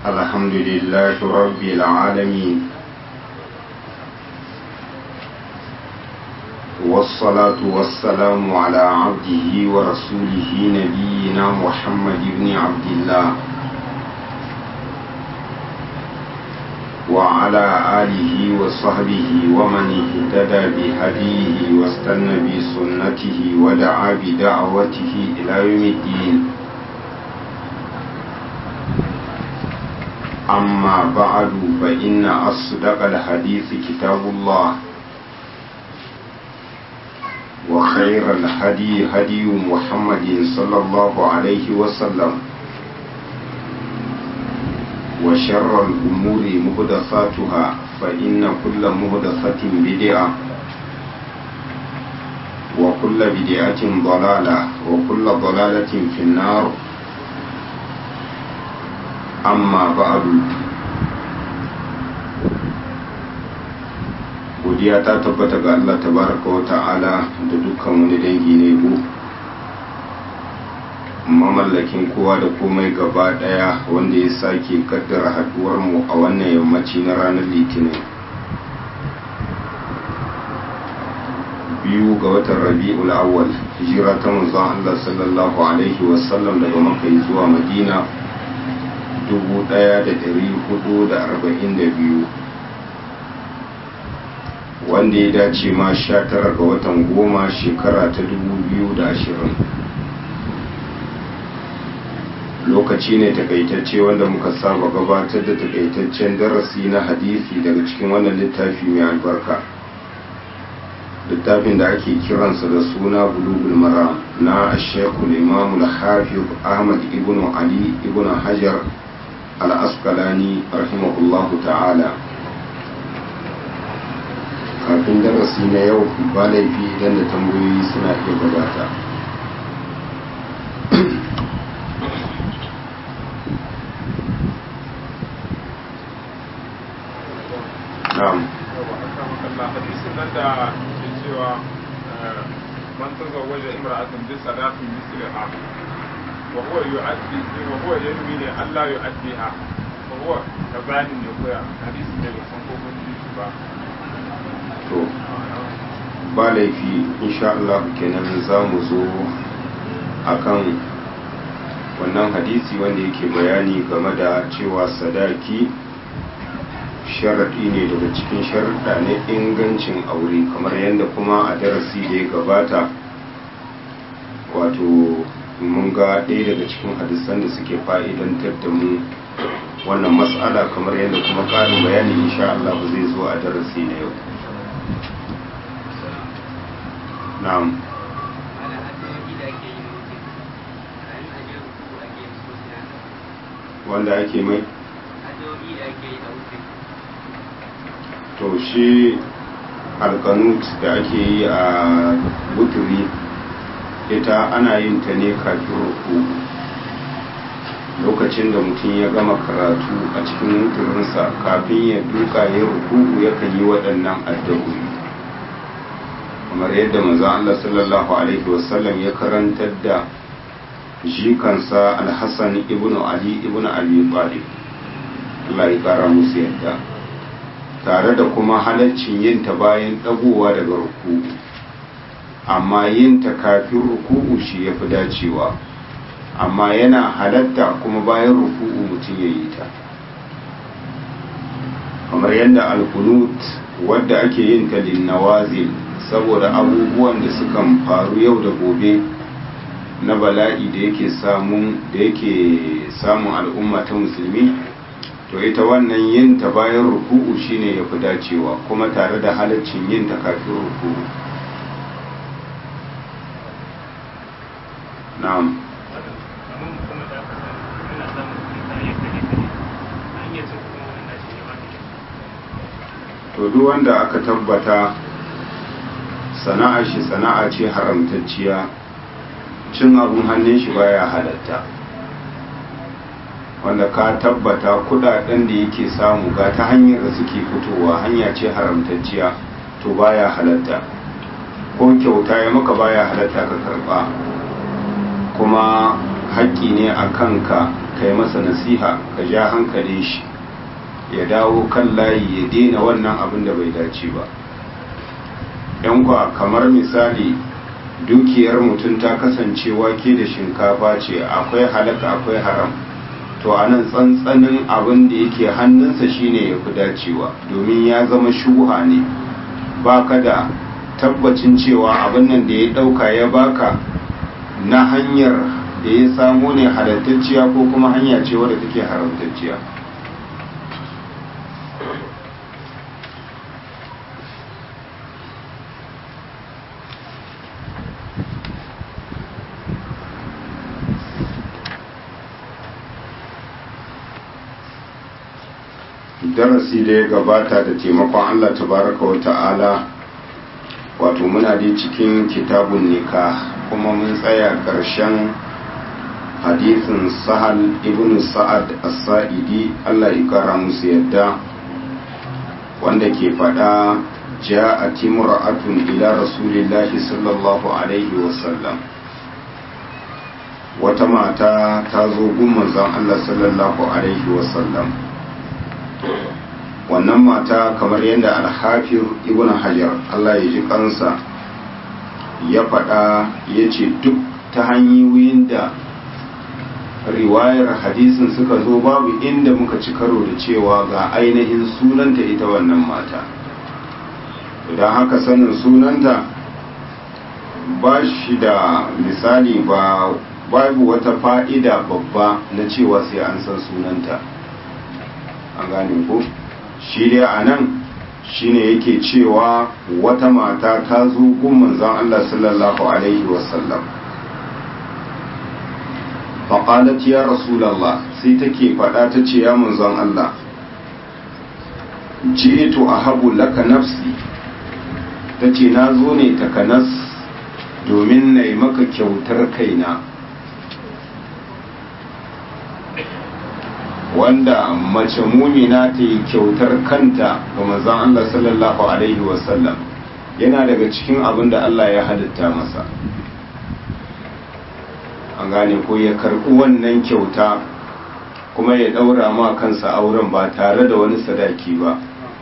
الحمد لله رب العالمين والصلاة والسلام على عبده ورسوله نبينا محمد بن عبد الله وعلى آله وصحبه ومن اهتدى بهديه واستنى بسنته ودعا بدعوته إلى يوم الدين أما بعد فإن أصدق الحديث كتاب الله وخير الهدي هدي محمد صلى الله عليه وسلم وشر الأمور مهدثاتها فإن كل مهدثة بدعة وكل بدعة ضلالة وكل ضلالة في النار amma ba'adu godiya ta tabbata ga Allah tabaraka wa ta'ala da dukkan wani dangi ne bu mamallakin kowa da komai gaba daya wanda ya sake kaddara haduwar mu a wannan yammaci na ranar litinin biyu ga watan rabi'ul awwal hijira ta manzon Allah sallallahu alaihi wasallam daga makka zuwa madina 1442 wanda ya dace ma 19 ga watan goma shekara ta 2020 lokaci ne takaitacce wanda muka saba gabatar da takaitaccen darasi na hadisi daga cikin wannan littafi mai albarka littafin da ake kiransa da suna bulugul mara na shekul imamul hafiz ahmad ibn ali ibn hajar al'askalani rahimahullahu ta'ala kafin darasi na yau ba laifi idan da tambayoyi suna iya gabata hadisin nan da ke cewa man tazawwaja imra'atan bi salatin misliha وهو يؤدي وهو ينوي ne Allah يؤديها وهو كبani ne koya hadisi ne ba san ko mun ji ba to ba laifi insha Allah kenan za mu zo akan wannan hadisi wanda yake bayani game da cewa sadaki sharaɗi ne daga cikin sharaɗa na ingancin aure kamar yadda kuma a darasi da ya gabata wato mun ga ɗaya daga cikin hadisan da suke fa'idantar da mu wannan matsala kamar yadda kuma ƙarin bayani insha Allah zai zo a darasi na yau na'am wanda ake mai to shi alkanut da ake yi a wuturi ita ana yin ta ne kafin ruku lokacin da mutum ya gama karatu a cikin wuturinsa kafin ya duka ya ruku yakan yi waɗannan addu'o'i kamar yadda manzo Allah sallallahu alaihi wasallam ya karantar da jikansa alhassan ibnu ali ibnu abi talib Allah ya kara musu yadda tare da kuma halaccin yin ta bayan dagowa daga ruku amma yin ta kafin ruku'u shi ya fi dacewa amma yana halatta kuma bayan ruku'u mutum ya yi ta kamar yadda alkunut wadda ake yin ta linnawazil saboda abubuwan da sukan faru yau da gobe na bala'i da yake samun da yake samun al'umma ta musulmi to ita wannan yin ta bayan ruku'u shine ya fi dacewa kuma tare da halaccin yin ta kafin ruku'u na'am to duk wanda aka tabbata sana'ar shi sana'a ce haramtacciya cin abun hannun shi baya halatta wanda ka tabbata kudaden da yake samu ga ta hanyar da suke fitowa hanya ce haramtacciya to baya halatta ko kyauta ya maka baya halatta ka karba kuma haƙƙi ne a kanka ka ka yi masa nasiha ka ja hankali shi ya dawo kan layi ya daina wannan abin da bai dace ba yan kwa kamar misali dukiyar mutum ta kasance wake da shinkafa ce akwai halaka akwai haram to a nan tsantsanin abin da yake hannunsa shine ya fi dacewa domin ya zama shuha ne baka da tabbacin cewa abin nan da ya dauka ya baka na hanyar da ya samu ne halattacciya ko kuma hanya ce wadda take haramtacciya darasi da ya gabata da taimakon Allah tabaraka wa ta'ala wato muna dai cikin kitabun nika kuma mun tsaya ƙarshen hadisin sahal ibn sa'ad as-sa'idi Allah ya kara musu yadda wanda ke faɗa ja'at imra'atun ila rasulillahi sallallahu alaihi wasallam wata mata ta zo gun manzon Allah sallallahu alaihi wasallam wannan mata kamar yadda alhafir ibn hajar Allah ya ji kansa ya faɗa ya ce duk ta hanyoyin da riwayar hadisin suka zo babu inda muka ci karo da cewa ga ainihin sunanta ita wannan mata don haka sanin sunanta ba shi da misali ba babu wata fa'ida babba na cewa sai an san sunanta an gane ko shi dai a nan shi ne yake cewa wata mata ta zo gun manzan Allah sallallahu Alaihi wasallam faƙalat ya rasulallah sai take faɗa ta ce ya manzan Allah ji'tu a habu laka nafsi ta ce na zo ne takanas domin na yi maka kyautar kaina wanda mace mumina ta yi kyautar kanta ga manzon Allah sallallahu alaihi wasallam yana daga cikin abin da Allah ya halitta masa an gane ko ya karɓi wannan kyauta kuma ya ɗaura ma kansa auren ba tare da wani sadaki ba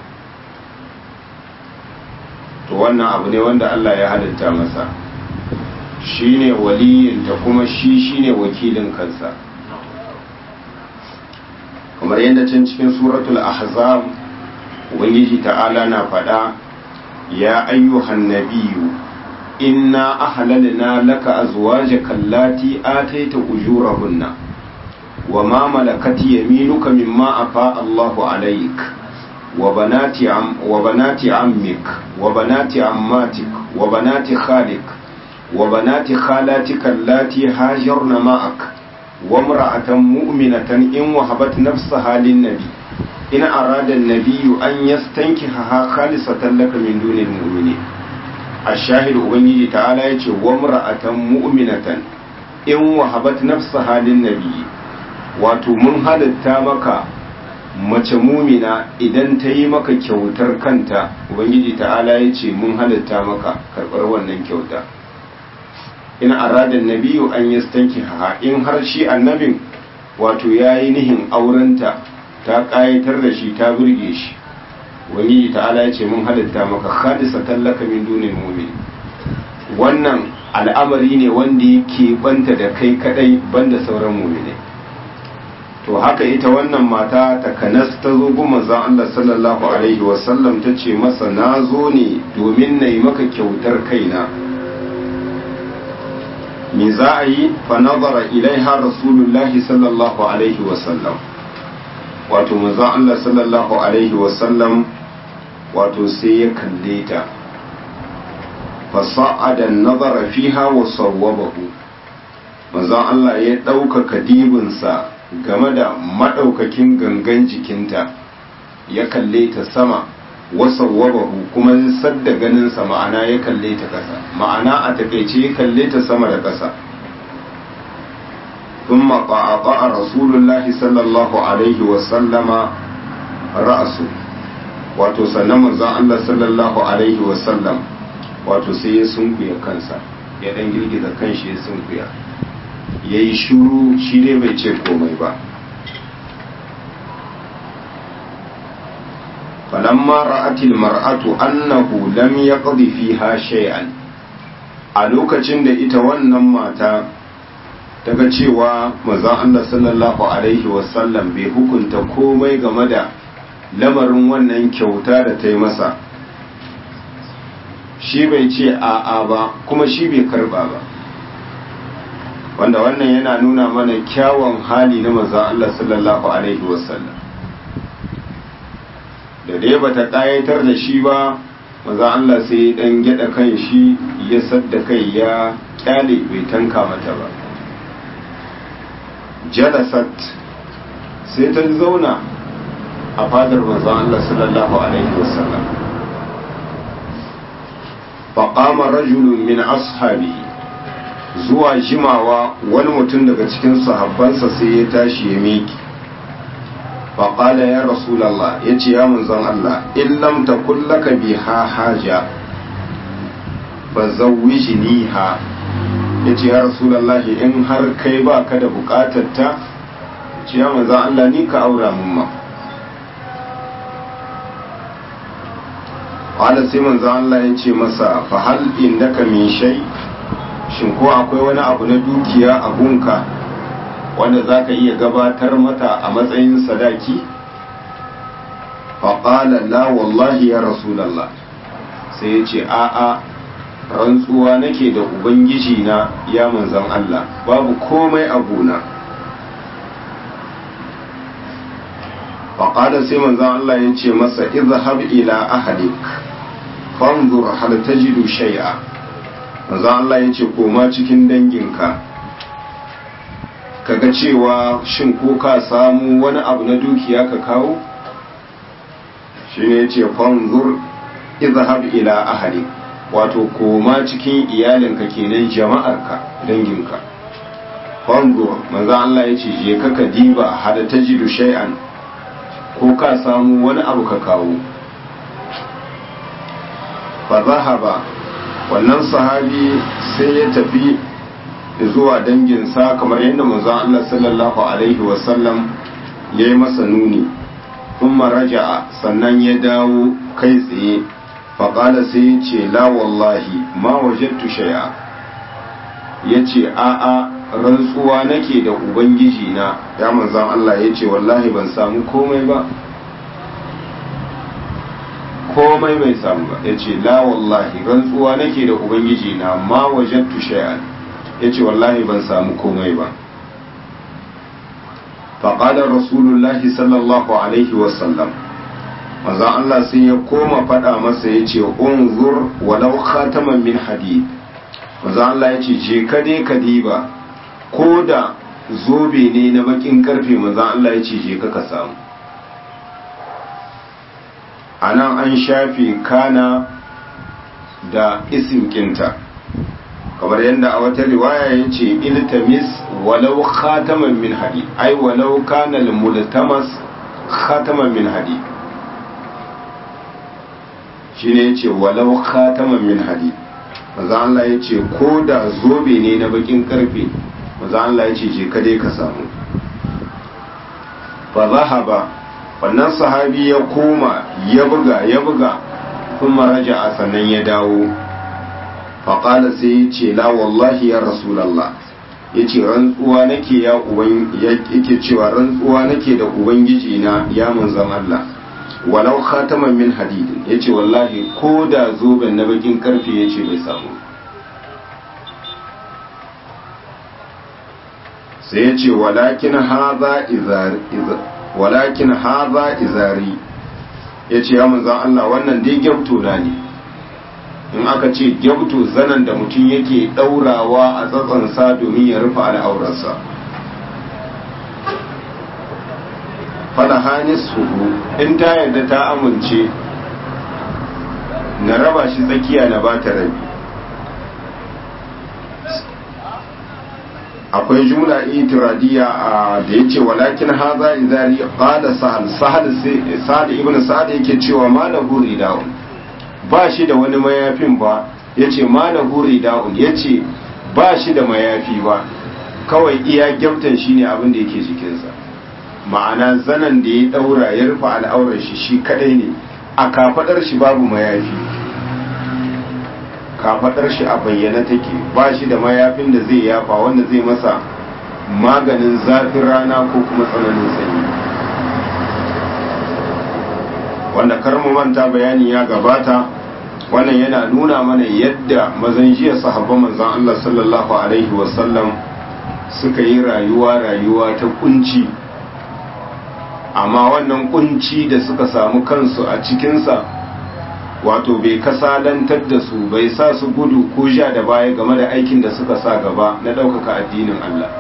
to wannan abu ne wanda Allah ya halitta masa shine waliyinta kuma shi shine wakilin kansa kamar yadda can cikin suratul ahzab ubangiji ta'ala na faɗa ya ayyuhan nabiyyu inna ahlalna laka azwajaka allati ataita ujurahunna wa ma malakat yaminuka mimma afa Allahu alayk wa banati am wa banati ammik wa banati ammatik wa banati khalik wa banati khalatika allati hajarna ma'ak وامرأة مؤمنة إن وهبت نفسها للنبي إن أراد النبي أن يستنكحها خالصة لك من دون المؤمنين الشاهد أبنجي تعالى يقول وامرأة مؤمنة إن وهبت نفسها للنبي wato mun halitta maka mace mumina idan ta yi maka kyautar kanta ubangiji ta'ala ya ce mun halitta maka karɓar wannan kyauta in arada nabiyu an yastanki ha in har shi annabin wato ya yi nihin aurenta ta ƙayatar da shi ta burge shi wani ta'ala ya ce mun halitta maka hadisa tallaka min dunin mumin wannan al'amari ne wanda yake banta da kai kadai banda sauran mumine to haka ita wannan mata ta kanas ta zo gun manzon Allah sallallahu alaihi wasallam ta ce masa na zo ne domin na yi maka kyautar kaina me za a yi fa nazara ilaiha rasulullahi sallallahu alaihi wasallam wato manzon Allah sallallahu alaihi wasallam wato sai ya kalle ta fa sa'ada nazara fiha wa sawwabahu manzon Allah ya ɗaukaka dibinsa game da maɗaukakin gangan jikinta ya kalle ta sama wasawwabahu kuma sadda ganinsa ma'ana ya kalle ta ƙasa ma'ana a takaice ya kalle ta sama da ƙasa ثم قعقع رسول الله صلى الله عليه وسلم رأسه wato sannan manzon Allah sallallahu alaihi wasallam wato sai ya sunkuya kansa ya dan girgiza kanshi ya sunkuya yayi shuru shi dai bai ce komai ba falamma ra'atil mar'atu annahu lam yaqdi fiha shay'an a lokacin da ita wannan mata daga cewa manzon Allah sallallahu alaihi wasallam bai hukunta komai game da lamarin wannan kyauta da ta yi masa shi bai ce a'a ba kuma shi bai karba ba wanda wannan yana nuna mana kyawun hali na manzon Allah sallallahu alaihi wasallam da dai bata ƙayatar da shi ba maza Allah sai dan gyada kan shi ya sadda kai ya kyale bai tanka mata ba jalasat sai ta zauna a fadar manzon Allah sallallahu alaihi wasallam faqama rajulun min ashabi zuwa jimawa wani mutum daga cikin sahabbansa sai ya tashi ya miki faƙala ya rasulallah ya ce ya munzan Allah in lam takun laka biha haja fa zawwijniha ya ce ya rasulallah in har kai ba ka da buƙatar ta ce ya munzan Allah ni ka aura mun ma wala sai manzan Allah ya ce masa fa hal indaka min shay shin ko akwai wani abu na dukiya a gunka wanda za ka iya gabatar mata a matsayin sadaki faƙala la wallahi ya rasulallah sai ya ce a'a rantsuwa nake da ubangiji na ya manzan Allah babu komai a gona faƙala sai manzan Allah ya ce masa izhab ila ahlik fanzur hal tajidu shay'a manzan Allah ya ce koma cikin danginka kaga cewa shin ko ka samu wani abu na dukiya ka kawo shi ne ce fanzur izhab ila ahli wato koma cikin iyalinka kenan jama'arka danginka fanzur manzo Allah ya ce je ka ka diba hada tajidu shay'an ko ka samu wani abu ka kawo fa zahaba wannan sahabi sai ya tafi zuwa danginsa kamar yadda manzon Allah sallallahu alaihi wasallam ya yi masa nuni kuma raja'a sannan ya dawo kai tsaye faƙala sai ya ce la wallahi ma wajattu shay'a ya ce a'a rantsuwa nake da ubangiji na ya manzon Allah ya ce wallahi ban samu komai ba komai bai samu ba ya ce la wallahi rantsuwa nake da ubangiji na ma wajattu shay'an ya ce wallahi ban samu komai ba faƙadar rasulullahi sallallahu alaihi wasallam maza Allah sai ya koma faɗa masa ya ce unzur walau khataman min hadid maza Allah ya ce je ka dai ka diba ko da zobe ne na bakin karfe maza Allah ya ce je ka ka samu a nan an shafe kana da isim kinta kamar yadda a wata riwaya ya ce iltamis walau khataman min hadi ai walau kana multamas khataman min hadi shine yace walau khataman min hadi maza Allah ya ce ko da zobe ne na bakin karfe maza Allah ya ce je ka dai ka samu fa zahaba wannan sahabi ya koma ya buga ya buga kuma raja'a sannan ya dawo faƙala sai ya ce la wallahi ya rasulallah ya ce rantsuwa nake ya uban yake cewa rantsuwa nake da ubangiji na ya manzan Allah walau khataman min hadidin ya ce wallahi ko da zoben na bakin karfe ya ce bai samu sai ya ce walakin haza izari walakin haza izari ya ce ya manzan Allah wannan dai gyamto na ne in aka ce gyabto zanen da mutum yake ɗaurawa a tsatsansa domin ya rufe al'aurarsa fada hanis hudu in ta yarda ta amince na raba shi tsakiya na ba ta rabi akwai jumla itiradiyya a da yace walakin haza izari qala sahal sahal sahal ibn sa'ad yake cewa malahu rida'un ba shi da wani mayafin ba yace malahu rida'un yace ba shi da mayafi ba kawai iya gyamtan shine abin da yake jikinsa ma'ana zanan da ya daura ya rufe al'aurar shi shi kadai ne a kafadar shi babu mayafi kafadar shi a bayyana take ba shi da mayafin da zai yafa wanda zai masa maganin zafin rana ko kuma tsananin sanyi wanda karmu manta bayani ya gabata wannan yana nuna mana yadda mazan jiya sahabban manzan Allah sallallahu alaihi wasallam suka yi rayuwa rayuwa ta kunci amma wannan kunci da suka samu kansu a cikinsa wato bai kasalantar da su bai sa su gudu ko ja da baya game da aikin da suka sa gaba na ɗaukaka addinin Allah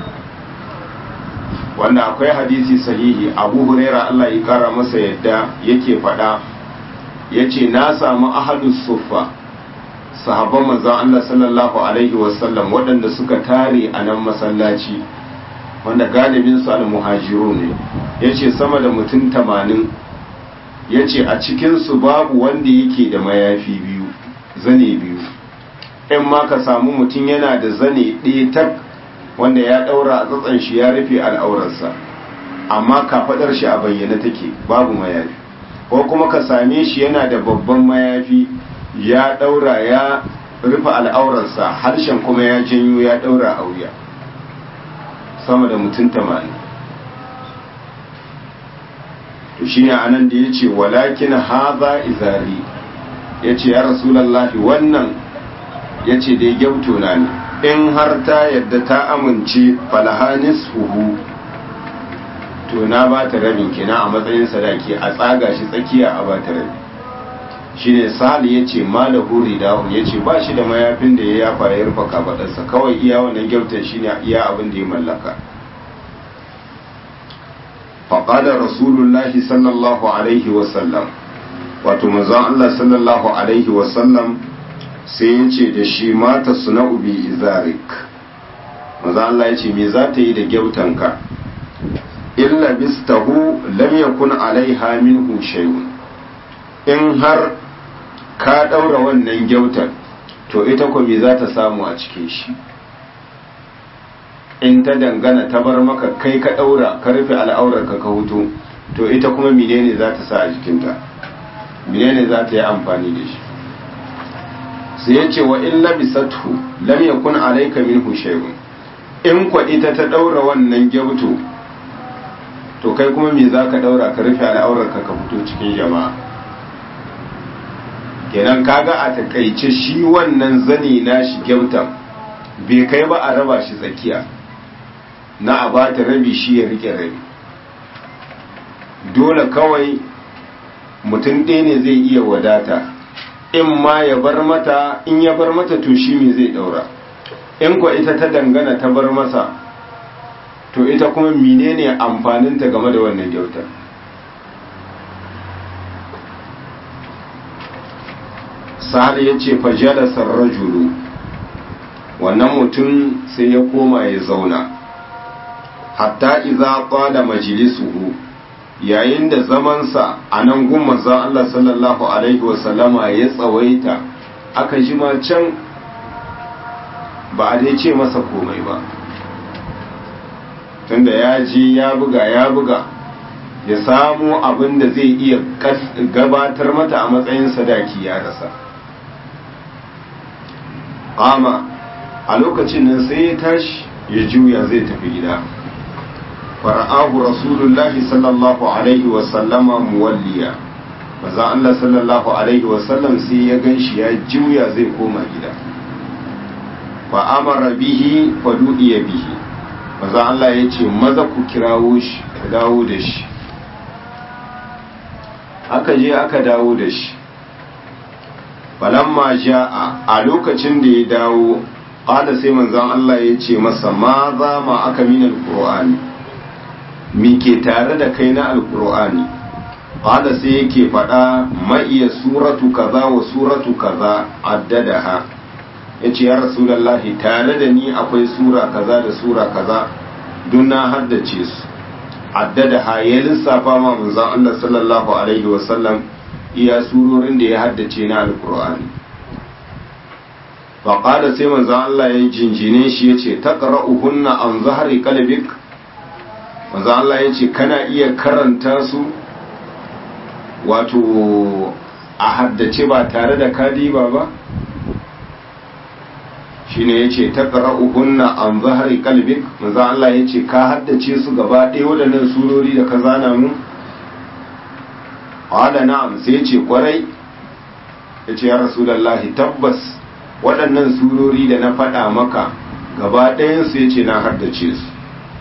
wanda akwai hadisi sahihi abu huraira Allah ya kara masa yadda yake faɗa ya ce na samu ahadus suffa sahabban manzon Allah sallallahu alaihi wasallam waɗanda suka tare a nan masallaci wanda galibin su al-muhajiru ne ya ce sama da mutum tamanin ya ce a cikinsu babu wanda yake da mayafi biyu zane biyu in ma ka samu mutum yana da zane ɗaya tak wanda ya ɗaura a tsatsan shi ya rufe al'aurarsa amma kafaɗar shi a bayyana take babu mayafi ko kuma ka same shi yana da babban mayafi ya ɗaura ya rufe al'aurarsa harshen kuma ya janyo ya ɗaura a wuya sama da mutum tamanin to shi ne anan da ya ce walakin haza izari ya ce ya rasulallahi wannan ya ce dai gyauto na ne in har ta yadda ta amince falahanis huhu to na ba ta rabin kina a matsayin sadaki a tsaga shi tsakiya a ba ta rabi shi ne sali ya ce malahu ridahu ya ce ba shi da mayafin da ya yafa ya rufa kafaɗarsa kawai iya wannan gyautar shi ne iya abin da ya mallaka faƙadar rasulullahi sallallahu alaihi wasallam wato manzon Allah sallallahu alaihi wasallam sai ya ce da shi mata suna ubi izarik manzon Allah ya ce me za ta yi da gyautanka illa bistahu lam yakun alaiha minhu shay'un in har ka daura wannan gyautar to ita ko me za ta samu a cikin shi in ta dangana ta bar maka kai ka daura ka rufe al'aurar ka ka hutu to ita kuma menene za ta sa a jikinta menene za ta yi amfani da shi sai ya ce wa in labisathu lam yakun alayka minhu shay'un in kwa ita ta daura wannan gyauto to kai kuma me za ka daura ka rufe al'aurar ka ka fito cikin jama'a kenan kaga a takaice shi wannan zani na shi gyautan bai kai ba a raba shi tsakiya na a bata rabi shi ya rike rabi dole kawai mutum ɗaya ne zai iya wadata in ma ya bar mata in ya bar mata to shi me zai ɗaura in kwa ita ta dangana ta bar masa to ita kuma menene amfaninta game da wannan kyautar sa'ad ya ce fajalasar rajulu wannan mutum sai ya koma ya zauna hatta iza qala majlisuhu yayin da zamansa a nan gun manzon Allah sallallahu alaihi wasallama ya tsawaita aka jima can ba a dai ce masa komai ba tunda ya ji ya buga ya buga ya samu abin da zai iya gabatar mata a matsayin sadaki ya rasa kama a lokacin nan sai ya tashi ya juya zai tafi gida fara'ahu rasulullahi sallallahu alaihi wasallama muwalliya maza Allah sallallahu alaihi wasallam sai ya gan shi ya juya zai koma gida fa amara bihi fa du'iya bihi maza Allah ya ce maza ku kirawo shi ku dawo da shi aka je aka dawo da shi falamma ja'a a lokacin da ya dawo qala sai manzon Allah ya ce masa ma za ma aka min alqur'ani mi ke tare da kai na alqur'ani qala sai yake faɗa ma iya suratu kaza wa suratu kaza addadaha yace ya rasulullahi tare da ni akwai sura kaza da sura kaza don na haddace su addadaha ya lissafa ma manzon Allah sallallahu alaihi wasallam iya surorin da ya haddace na alkur'ani faƙada sai manzan Allah ya jinjine shi ya ce ta hunna an zahari kalbik manzan Allah ya ce kana iya karanta su wato a haddace ba tare da kadiba ba shine yace taqra'uhunna an zahri qalbik manzo Allah yace ka haddace su gaba ɗaya waɗannan surori da ka zana mu qala na'am sai yace kwarai yace ya rasulullahi tabbas waɗannan surori da na faɗa maka gaba ɗayan su yace na haddace su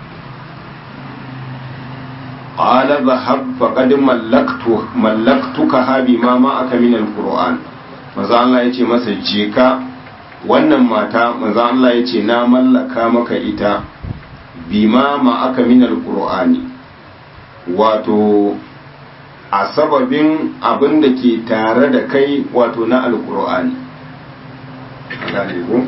qala dhahab faqad mallaktu mallaktuka bima ma aka min alquran manzo Allah yace masa je ka wannan mata manzo Allah ya ce na mallaka maka ita bima ma aka min alqur'ani wato a sababin abin da ke tare da kai wato na alqur'ani gane ko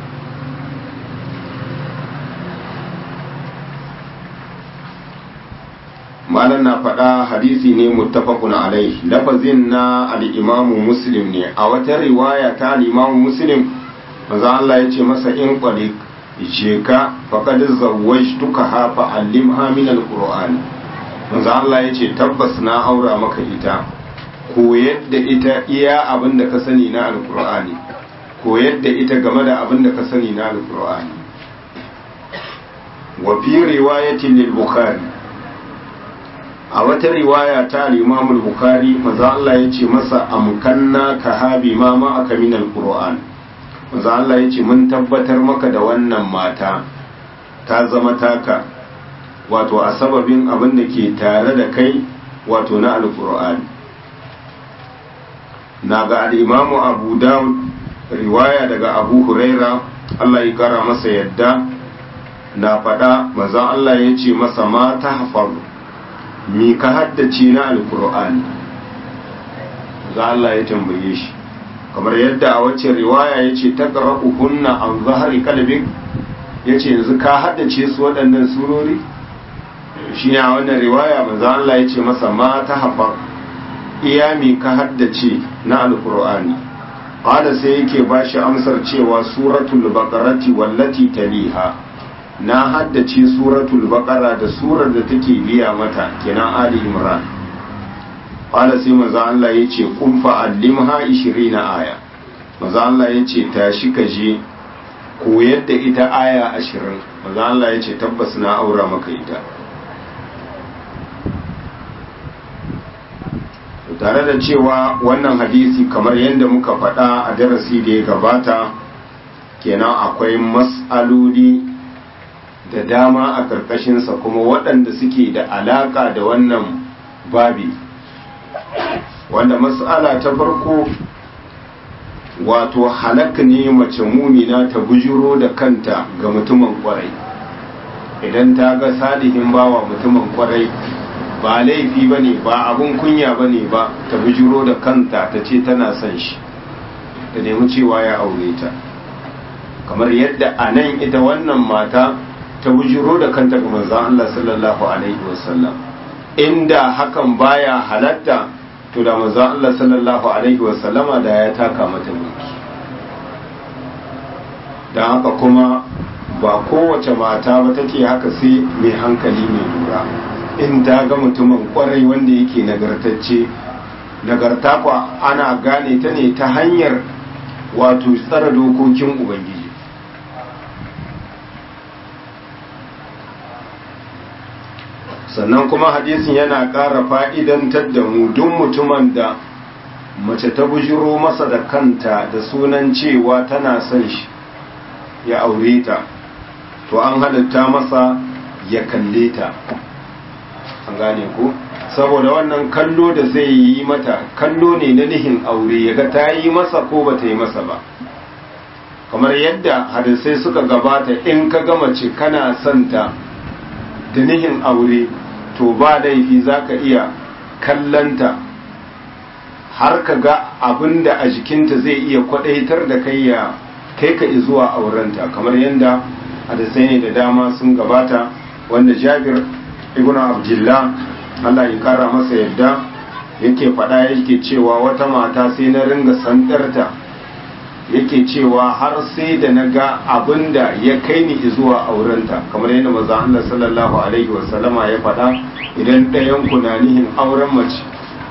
malam na faɗa hadisi ne muttafaqun alaihi lafazin na al-imamu muslim ne a wata riwaya ta al-imamu muslim manzo Allah ya ce masa in qalik je ka faqad zawwajtuka ha fa allimha min alquran manzo Allah ya ce tabbas na aura maka ita koyar da ita iya abin da ka sani na alqur'ani koyar da ita game da abin da ka sani na alqur'ani wa fi riwayatin lil bukhari a wata riwaya ta al-imam al-bukhari manzo Allah ya ce masa amkanna ka habi ma ma aka min alquran manzo Allah ya ce mun tabbatar maka da wannan mata ta zama taka wato a sababin abin da ke tare da kai wato na alkur'ani na ga al'imamu abu dawud riwaya daga abu huraira Allah ya kara masa yadda na faɗa manzon Allah ya ce masa ma ta hafaru mi ka haddace na alkur'ani za Allah ya tambaye shi kamar yadda a wacce riwaya ya ce ta hunna an zahari kalbik ya ce yanzu ka haddace su waɗannan surori shi ne a wannan riwaya maza Allah ya ce masa ma ta hafa iya mi ka haddace na alkur'ani ƙada sai yake ba shi amsar cewa suratul baqarati wallati taliha na haddace suratul baqara da surar da take biya mata kenan ali imran qala sai manzo Allah yace kun fa allimha 20 aya manzo Allah yace tashi ka je koyar da ita aya 20 manzo Allah yace tabbas na aura maka ita tare da cewa wannan hadisi kamar yadda muka faɗa a darasi da ya gabata kenan akwai mas'aloli da dama a ƙarƙashinsa kuma waɗanda suke da alaƙa da wannan babi wanda mas'ala ta farko wato halak ne mace mumina ta bujiro da kanta ga mutumin kwarai idan ta ga salihin bawa mutumin kwarai ba laifi ba ne ba abun kunya ba ne ba ta bujiro da kanta ta ce tana son shi ta nemi cewa ya aure ta kamar yadda a nan ita wannan mata ta bujiro da kanta ga manzan Allah sallallahu alaihi wasallam inda hakan baya halatta to da manzon Allah sallallahu alaihi wasallama da ya taka mata mulki don haka kuma ba kowace mata ba take haka sai mai hankali mai lura in ta ga mutumin kwarai wanda yake nagartacce nagarta kwa ana gane ta ne ta hanyar wato tsara dokokin ubangiji sannan kuma hadisin yana ƙara fa'idantar da mu duk mutumin da mace ta bujiro masa da kanta da sunan cewa tana son shi ya aure ta to an halitta masa ya kalle ta an gane ku saboda wannan kallo da zai yi mata kallo ne na nihin aure ya ga ta yi masa ko ba ta yi masa ba kamar yadda hadisai suka gabata in ka gama ce kana santa da nihin aure to ba laifi za ka iya kallanta har ka ga abin da a jikinta zai iya kwadaitar da kai ya kai ka zuwa aurenta kamar yadda hadisai ne da dama sun gabata wanda jabir ibn abdullah Allah ya kara masa yadda yake faɗa yake cewa wata mata sai na ringa sandarta yake cewa har sai da na ga abin da ya kai ni zuwa aurenta kamar yadda maza Allah sallallahu alaihi wasallama ya faɗa idan ɗayan ku na nihin auren mace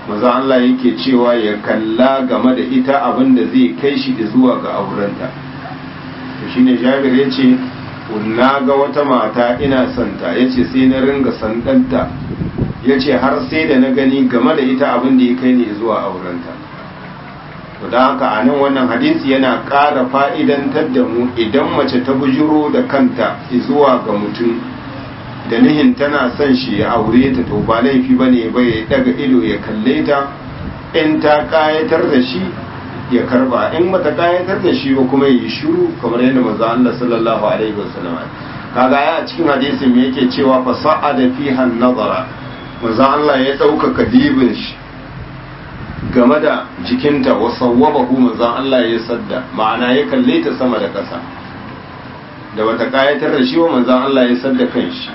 maza Allah yake cewa ya kalla game da ita abin da zai kai shi zuwa ga aurenta to shine Jabir ya ce na ga wata mata ina santa ya ce sai na ringa sandanta ya ce har sai da na gani game da ita abin da ya kai ne zuwa aurenta da haka a nan wannan hadisi yana ƙara fa'idantar da mu idan mace ta bujiro da kanta zuwa ga mutum da nihin tana son shi ya aure ta to ba laifi ba ne ba ya daga ido ya kalle ta in ta ƙayatar da shi ya karba in mata ƙayatar da shi ba kuma ya yi shuru kamar yadda maza Allah sallallahu alaihi wasallam kaga ya cikin hadisin me yake cewa fa sa'ada fiha nazara maza Allah ya ɗaukaka dibin shi game da jikinta wa sawwabahu manzon Allah ya sadda ma'ana ya kalle ta sama da ƙasa da bata kayatar da shi wa manzon Allah ya sadda kanshi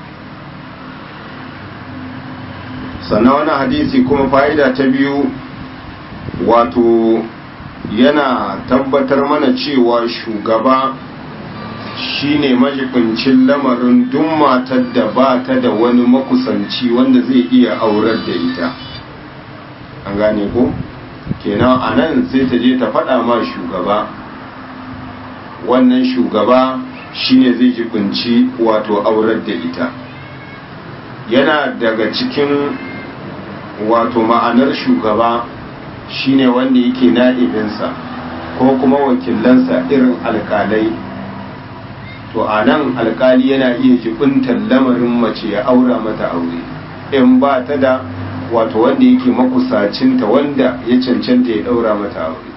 sannan wani hadisi kuma fa'ida ta biyu wato yana tabbatar mana cewa shugaba shine majibincin lamarin duk matar da ba ta da wani makusanci wanda zai iya aurar da ita an gane ko kenan a nan sai ta je ta faɗa ma shugaba wannan shugaba shine zai jibinci wato aurar da ita yana daga cikin wato ma'anar shugaba shine wanda yake na'ibinsa ko kuma wakilansa irin alkalai to a nan alkali yana iya jibintar lamarin mace ya aura mata aure in ba ta da wato wanda yake makusacinta wanda ya cancanta ya daura mata aure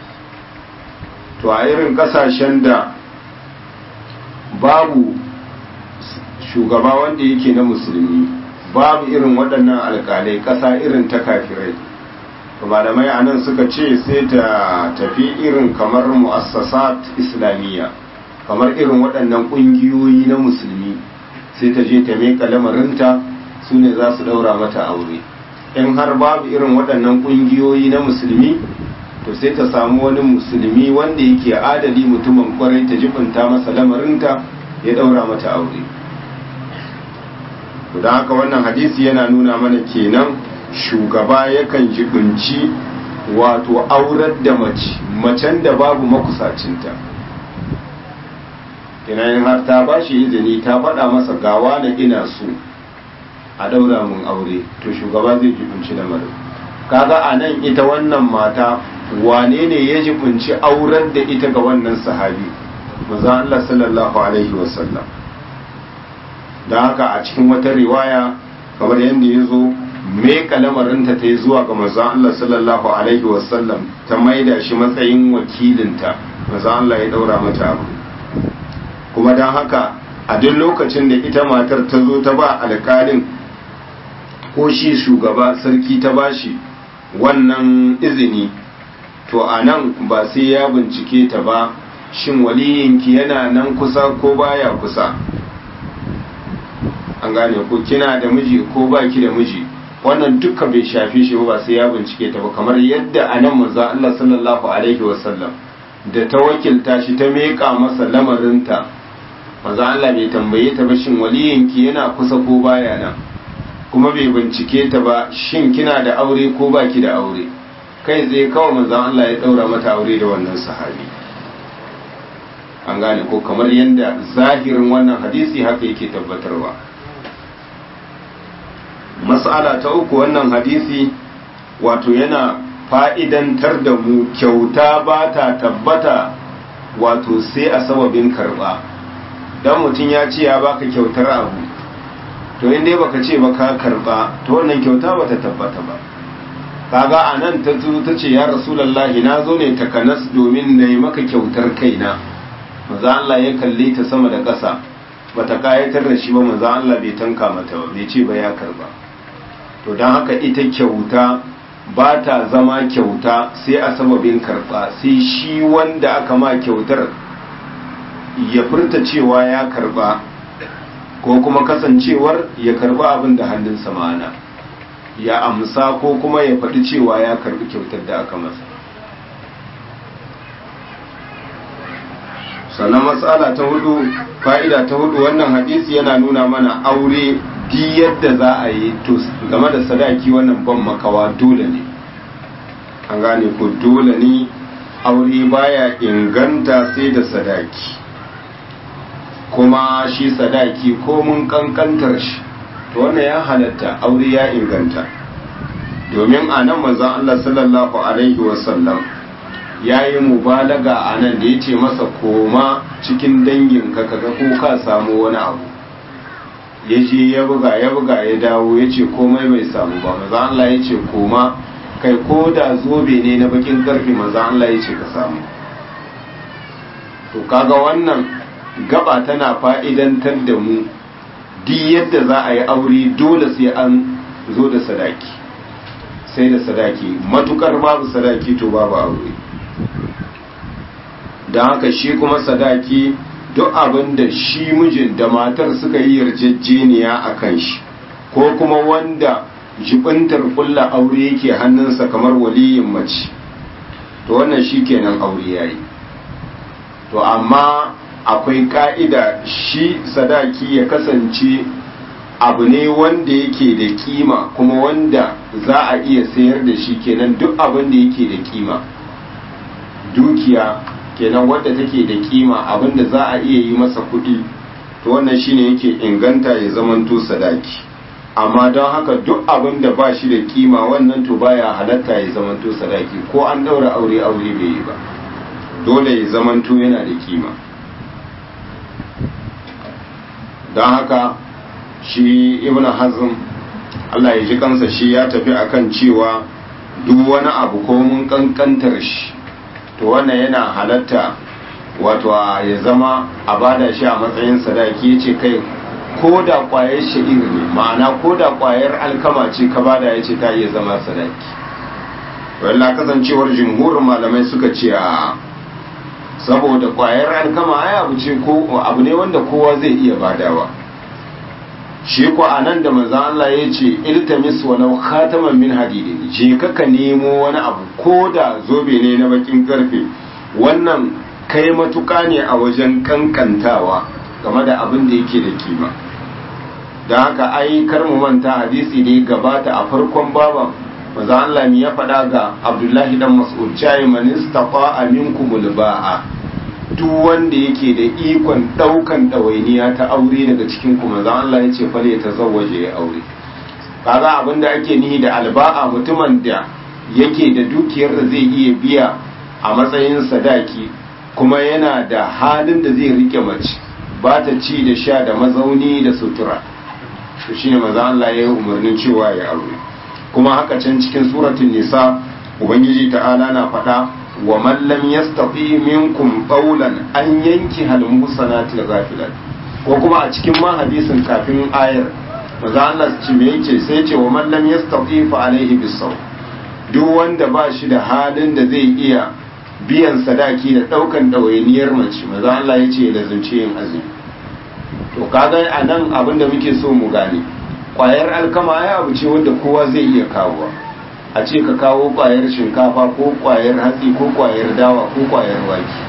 to a irin kasashen da babu shugaba wanda yake na musulmi babu irin waɗannan alƙalai ƙasa irin ta kafirai to malamai a nan suka ce sai ta tafi irin kamar mu'assasat islamiyya kamar irin waɗannan ƙungiyoyi na musulmi sai ta je ta meka lamarinta su ne za su ɗaura mata aure in har babu irin waɗannan ƙungiyoyi na musulmi to sai ta samu wani musulmi wanda yake adali mutumin kwarai ta jibinta masa lamarinta ya ɗaura mata aure da haka wannan hadisi yana nuna mana kenan shugaba yakan jibinci wato aurar da mace macen da babu makusacinta kenan har ta ba shi izini ta faɗa masa gawa da ina so a ɗaura mun aure to shugaba zai jibinci lamarin kaga a nan ita wannan mata wane ne ya jibinci auren da ita ga wannan sahabi maza Allah sallallahu alaihi wasallam don haka a cikin wata riwaya kamar yadda ya zo me kalamarinta ta yi zuwa ga maza Allah sallallahu alaihi wasallam ta maida shi matsayin wakilinta maza Allah ya daura mata abu kuma don haka a duk lokacin da ita matar ta zo ta ba alkalin ko shi shugaba sarki ta bashi wannan izini to a nan ba sai ya bincike ta ba shin waliyinki yana nan kusa ko baya kusa an gane ko kina da miji ko baki da miji wannan duka bai shafe shi ba sai ya bincike ta ba kamar yadda a nan manzo Allah sallallahu alaihi wasallam da ta wakilta shi ta meka masa lamarinta manzo Allah bai tambaye ta ba shin waliyinki yana kusa ko baya nan kuma bai bincike ta ba shin kina da aure ko baki da aure kai zai kawai manzon Allah ya daura mata aure da wannan sahabi an gane ko kamar yadda zahirin wannan hadisi haka yake tabbatarwa mas'ala ta uku wannan hadisi wato yana fa'idantar da mu kyauta ba ta tabbata wato sai a sababin karba dan mutum ya ce ya baka kyautar abu to inda baka ce ba ka karba to wannan kyauta ba ta tabbata ba kaga a nan ta zo ta ce ya rasulallahi na zo ne takanas domin na yi maka kyautar kaina maza Allah ya kalle ta sama da ƙasa bata kayatar da shi ba maza Allah bai tanka mata ba bai ce ba ya karba to don haka ita kyauta ba ta zama kyauta sai a sababin karba sai shi wanda aka ma kyautar ya furta cewa ya karba ko kuma kasancewar ya karba abin da hannunsa ma'ana ya amsa ko kuma ya faɗi cewa ya karbi kyautar da aka masa sannan matsala ta hudu fa'ida ta hudu wannan hadisi yana nuna mana aure di yadda za a yi to game da sadaki wannan ban makawa dole ne an gane ko dole ne aure baya inganta sai da sadaki kuma shi sadaki ko mun kankantar shi to wannan ya halatta aure ya inganta domin a nan manzon Allah sallallahu alaihi wasallam ya yi mubalaga a nan da ya ce masa koma cikin danginka kaga ko ka samu wani abu ya je ya buga ya buga ya dawo ya ce komai bai samu ba manzon Allah ya ce koma kai ko da zobe ne na bakin karfi manzon Allah ya ce ka samu to kaga wannan gaba tana fa'idantar da mu duk yadda za a yi aure dole sai an zo da sadaki sai da sadaki matukar babu sadaki to babu aure don haka shi kuma sadaki duk abin da shi mijin da matar suka yi yarjejeniya a kan shi ko kuma wanda jibintar kulla aure yake hannunsa kamar waliyin mace to wannan shi kenan aure yayi to amma akwai ka'ida shi sadaki ya kasance abu ne wanda yake da kima kuma wanda za a iya sayar da shi kenan duk abin da yake da kima dukiya kenan wadda take da kima abin da za a iya yi masa kuɗi to wannan shine yake inganta ya zamanto sadaki amma don haka duk abin da ba shi da kima wannan to baya halatta ya zamanto sadaki ko an daura aure aure bai yi ba dole ya zamanto yana da kima don haka shi ibn hazm Allah ya ji kansa shi ya tafi akan cewa duk wani abu ko mun kankantar shi to wannan yana halatta wato ya zama a bada shi a matsayin sadaki ya ce kai ko da kwayar sha'ir ne ma'ana ko da kwayar alkama ce ka bada ya ce ta iya zama sadaki wallah kasancewar jimhurin malamai suka ce a saboda kwayar alkama ai abu ce ko abu ne wanda kowa zai iya badawa shi ko anan da manzon Allah ya ce iltamis walau khataman min hadidin je ka ka nemo wani abu ko da zobe ne na bakin karfe wannan kai matuka ne a wajen kankantawa game da abin da yake da kima don haka ai kar mu manta hadisi da ya gabata a farkon baban manzon Allah ya faɗa ga Abdullahi dan Mas'ud cewa man istafa minkumul ba'a duk wanda yake da ikon daukan ɗawainiya ta aure daga cikin kuma za Allah ya ce fale ta zawaje ya aure kaga abin da ake nihi da alba'a mutumin da yake da dukiyar da zai iya biya a matsayin sadaki kuma yana da halin da zai rike mace ba ta ci da sha da mazauni da sutura to shine maza Allah ya yi umarnin cewa ya aure kuma haka can cikin suratul nisa ubangiji ta'ala na faɗa wa man lam yastati minkum qawlan an yanki hal musanati ghafilat ko kuma a cikin ma hadisin kafin ayar maza Allah ce me yake sai ce wa man lam yastati fa alaihi bisaw duk wanda ba shi da halin da zai iya biyan sadaki da daukan dawainiyar mace maza Allah ya ce da zunce yin azumi to kaga a nan abin da muke so mu gane kwayar alkama ya abu ce wanda kowa zai iya kawowa a ce ka kawo kwayar shinkafa ko kwayar hatsi ko kwayar dawa ko kwayar wake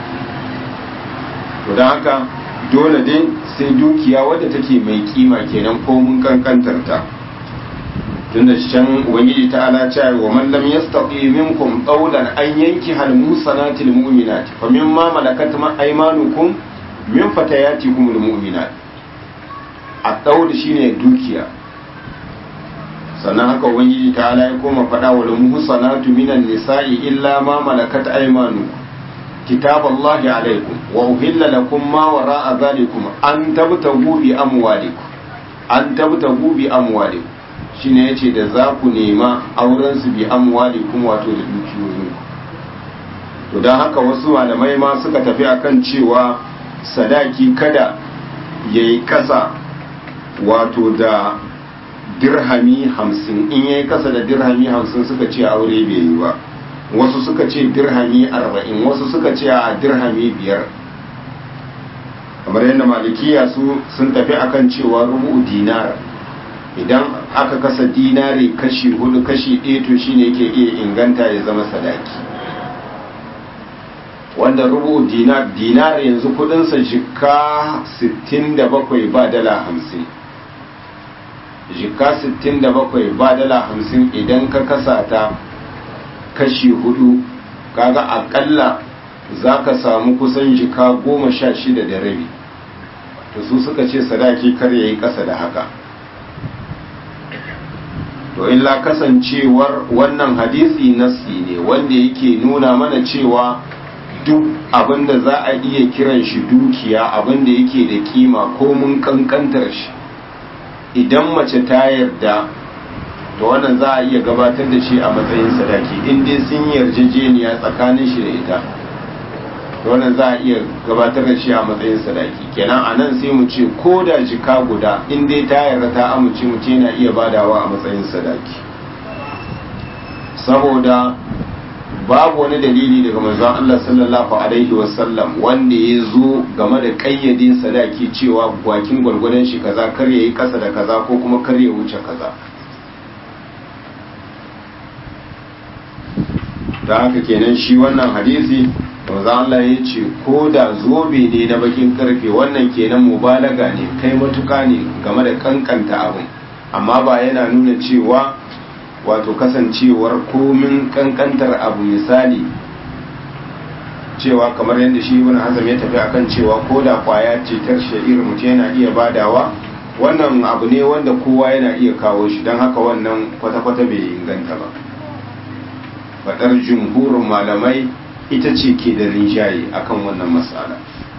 to don haka dole dai sai dukiya wadda take mai kima kenan ko mun kankantar ta tunda can ubangiji ta ala cewa wa man lam yastati minkum qawlan an yanki hal musanati lil mu'minati fa mimma malakat aymanukum min fatayatikum lil mu'minat a daud shine dukiya sannan haka ubangiji ta ala ya koma faɗa wa muhsanatu minan nisa'i illa ma malakat aymanukum كتاب الله عليكم وأهل لكم ما وراء ذلكم أن تبتغوا بأموالكم أن تبتغوا بأموالكم shine yace da za ku nema auren su bi amwalikum wato da dukiyoyin to don haka wasu malamai ma suka tafi akan cewa sadaki kada yayi kasa wato da dirhami hamsin in yayi kasa da dirhami hamsin suka ce aure bai yi ba wasu suka ce dirhami arba'in wasu suka ce a dirhami biyar kamar yadda malikiya su sun tafi akan cewa rubu dinar idan aka kasa dinari kashi hudu kashi ɗaya to shine yake iya inganta ya zama sadaki wanda rubu dinar dinar yanzu kudinsa jika 67 ba dala 50 jika 67 ba dala 50 idan ka kasa ta kashi hudu kaga akalla za ka samu kusan jika goma sha shida da rabi to su suka ce sadaki kar ya yi ƙasa da haka to illa kasancewar wannan hadisi nassi ne wanda yake nuna mana cewa duk abinda za a iya kiran shi dukiya abinda yake da kima ko mun kankantar shi idan mace ta yarda to wannan za a iya gabatar da shi a matsayin sadaki in dai sun yarjejeniya tsakanin shi da ita to wannan za a iya gabatar da shi a matsayin sadaki kenan a nan sai mu ce ko da jika guda in dai ta yarda ta amince mu ce na iya badawa a matsayin sadaki saboda babu wani dalili daga manzon Allah sallallahu alaihi wasallam wanda ya zo game da kayyade sadaki cewa bakin gwargwadon shi kaza kar ya yi kasa da kaza ko kuma kar ya wuce kaza da haka kenan shi wannan hadisi manzon Allah ya ce ko da zobe ne na bakin karfe wannan kenan mubalaga ne kai matuka ne game da kankanta abin amma ba yana nuna cewa wato kasancewar komin kankantar abu misali cewa kamar yadda shi ibn hazm ya tafi akan cewa ko da kwaya ce tar sha'ir mutum yana iya badawa wannan abu ne wanda kowa yana iya kawo shi don haka wannan kwata-kwata bai inganta ba fadar jumhurin malamai ita ce ke da rinjaye akan wannan matsala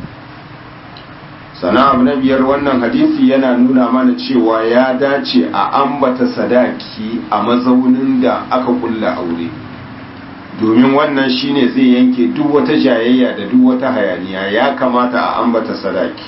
sana abu na biyar wannan hadisi yana nuna mana cewa ya dace a ambata sadaki a mazaunin da aka kulla aure domin wannan shine zai yanke duk wata jayayya da duk wata hayaniya ya kamata a ambata sadaki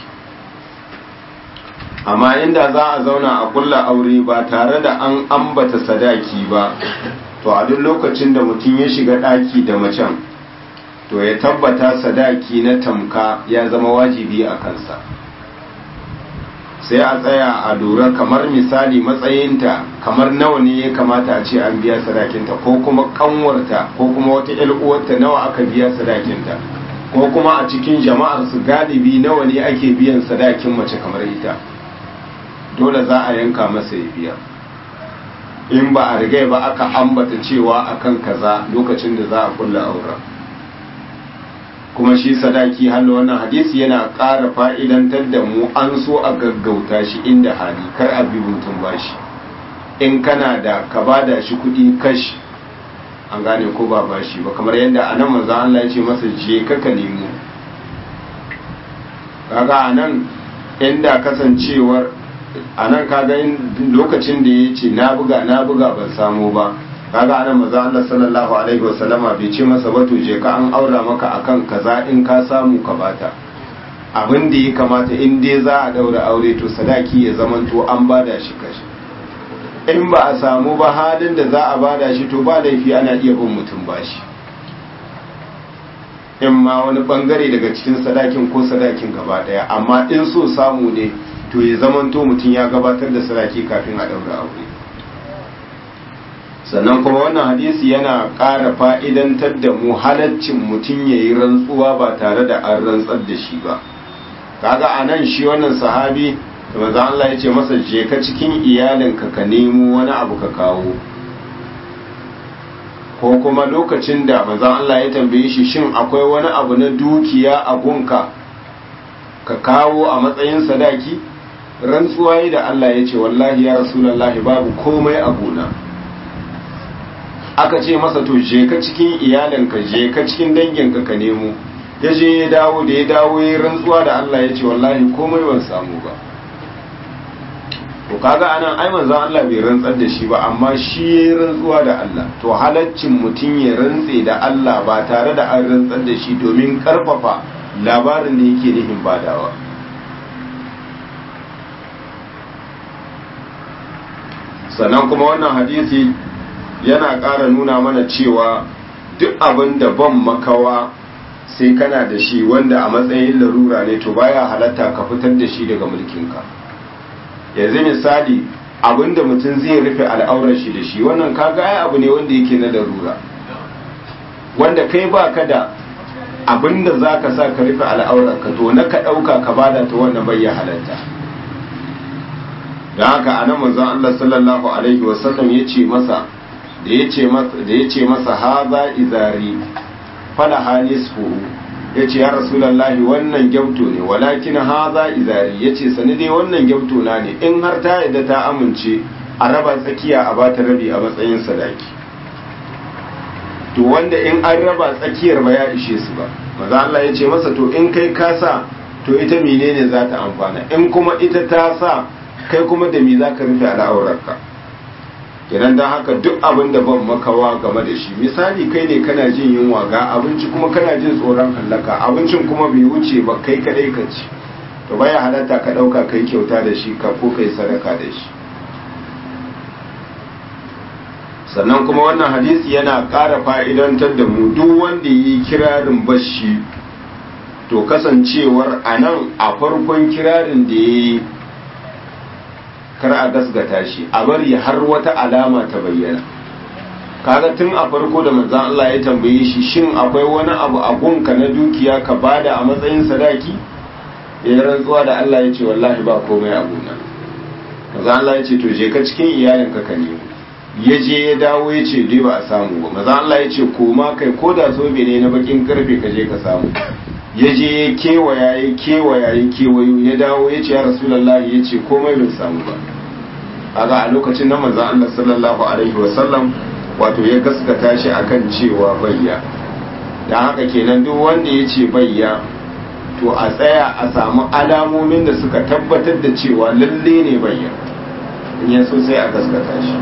amma inda za a zauna a kulla aure ba tare da an ambata sadaki ba to a duk lokacin da mutum ya shiga ɗaki da macen to ya tabbata sadaki na tamka ya zama wajibi a kansa sai a tsaya a lura kamar misali matsayinta kamar nawa ne ya kamata a ce an biya sadakinta ko kuma kanwarta ko kuma wata uwarta nawa aka biya sadakinta ko kuma a cikin jama'ar su galibi nawa ne ake biyan sadakin mace kamar ita dole za a yanka masa ya biya in ba a rigai ba aka ambata cewa akan kaza lokacin da za a kulla auren kuma shi sadaki hallo wannan hadisi yana ƙara fa'idantar da mu an so a gaggauta shi inda hali kar a bi mutum bashi in kana da ka bada shi kuɗi kashi an gane ko ba bashi ba kamar yadda a nan manzan Allah ya ce masa je ka ka nemo kaga a nan inda kasancewar a nan kaga lokacin da ya ce na buga na buga ban samu ba kaga anan maza Allah sallallahu alaihi wasallama bai ce masa ba to je ka an aura maka akan kaza in ka samu ka bata abin da ya kamata in dai za a daura aure to sadaki ya zamanto an bada shi kashi in ba a samu ba halin da za a bada shi to ba laifi ana iya bin mutum bashi in ma wani bangare daga cikin sadakin ko sadakin gaba daya amma in so samu ne to ya zamanto mutum ya gabatar da sadaki kafin a daura aure sannan kuma wannan hadisi yana ƙara fa'idantar da mu halaccin mutum ya yi rantsuwa ba tare da an rantsar da shi ba kaga a nan shi wannan sahabi da maza Allah ya ce masa je ka cikin iyalinka ka nemo wani abu ka kawo ko kuma lokacin da maza Allah ya tambaye shi shin akwai wani abu na dukiya a gunka ka kawo a matsayin sadaki rantsuwa da Allah ya ce wallahi ya rasulallahi babu komai a gona aka ce masa to je ka cikin iyalinka je ka cikin danginka ka nemo ya je ya dawo da ya dawo ya rantsuwa da Allah ya ce wallahi komai ban samu ba to kaga anan ai manzon Allah bai rantsar da shi ba amma shi ya rantsuwa da Allah to halaccin mutum ya rantse da Allah ba tare da an rantsar da shi domin karfafa labarin da yake nufin badawa sannan kuma wannan hadisi yana ƙara nuna mana cewa duk abin da ban makawa sai kana da shi wanda a matsayin larura ne to baya halatta ka fitar da shi daga mulkinka yanzu misali abin da mutum zai rufe al'aurar shi da shi wannan kaga ai abu ne wanda yake na larura wanda kai ba ka da abin da za ka sa ka rufe al'aurar ka to na ka ɗauka ka bada ta wannan bai ya halatta da haka anan manzon Allah sallallahu alaihi wasallam ya ce masa da ya ce masa da ya ce masa haza izari fala hanisfu ya ce ya rasulullahi wannan gyauto ne walakin haza izari ya ce sani dai wannan gyauto na ne in har ta yadda ta amince a raba tsakiya a bata rabi a matsayin sadaki to wanda in an raba tsakiyar ba ya ishe su ba maza Allah ya ce masa to in kai ka sa to ita menene za ta amfana in kuma ita ta sa kai kuma da me za ka rufe al'aurarka kenan don haka duk abin da ban makawa game da shi misali kai ne kana jin yunwa ga abinci kuma kana jin tsoron hallaka abincin kuma bai wuce ba kai kadai ka ci to baya halatta ka dauka kai kyauta da shi ka ko kai sadaka da shi sannan kuma wannan hadisi yana ƙara fa'idantar da mu duk wanda yi kirarin bashi to kasancewar a nan a farkon kirarin da ya yi kar a gasgata shi a bari har wata alama ta bayyana kaga tun a farko da manzan Allah ya tambaye shi shin akwai wani abu a gunka na dukiya ka bada a matsayin sadaki ya rantsuwa da Allah ya ce wallahi ba komai a gona manzan Allah ya ce to je ka cikin iyalinka ka nemo ya je ya dawo ya ce dai ba a samu ba manzan Allah ya ce koma kai ko da zobe ne na bakin karfe ka je ka samu ya je ya kewaya ya kewaya ya kewayo ya dawo ya ce ya rasulullahi ya ce komai bai samu ba kaga a lokacin nan manzon Allah sallallahu alaihi wasallam wato ya gaskata shi akan cewa bayya dan haka kenan duk wanda ya ce bayya to a tsaya a samu alamomin da suka tabbatar da cewa lalle ne bayya in ya so sai a gaskata shi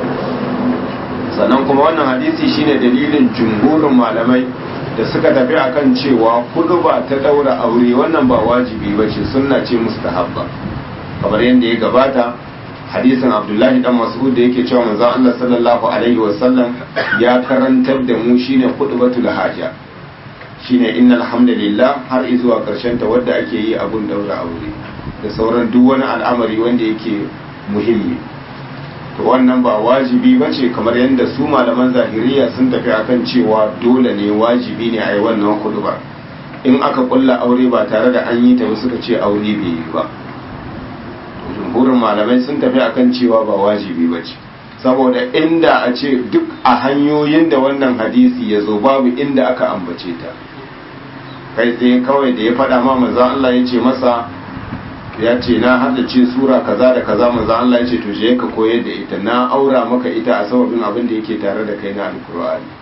sannan kuma wannan hadisi shine dalilin jumhurin malamai da suka tafi akan cewa kudu ba ta daura aure wannan ba wajibi ba ce sunna ce mustahabba kamar yadda ya gabata hadisin abdullahi dan mas'ud da yake cewa manzon Allah sallallahu alaihi wasallam ya karantar da mu shine khutbatul haja shine innal hamdalillah har zuwa karshen ta wanda ake yi abun daura aure da sauran duk wani al'amari wanda yake muhimmi to wannan ba wajibi bace kamar yadda su malaman zahiriya sun tafi akan cewa dole ne wajibi ne a yi wannan khutba in aka kulla aure ba tare da an yi ta ba suka ce aure bai yi ba jumhurin malamai sun tafi akan cewa ba wajibi ba ce saboda inda a ce duk a hanyoyin da wannan hadisi ya zo babu inda aka ambace ta kai tsaye kawai da ya faɗa ma manzan Allah ya ce masa ya ce na haddace sura kaza da kaza manzan Allah ya ce to je ka koyar da ita na aura maka ita a sababin abin da yake tare da kai na alkur'ani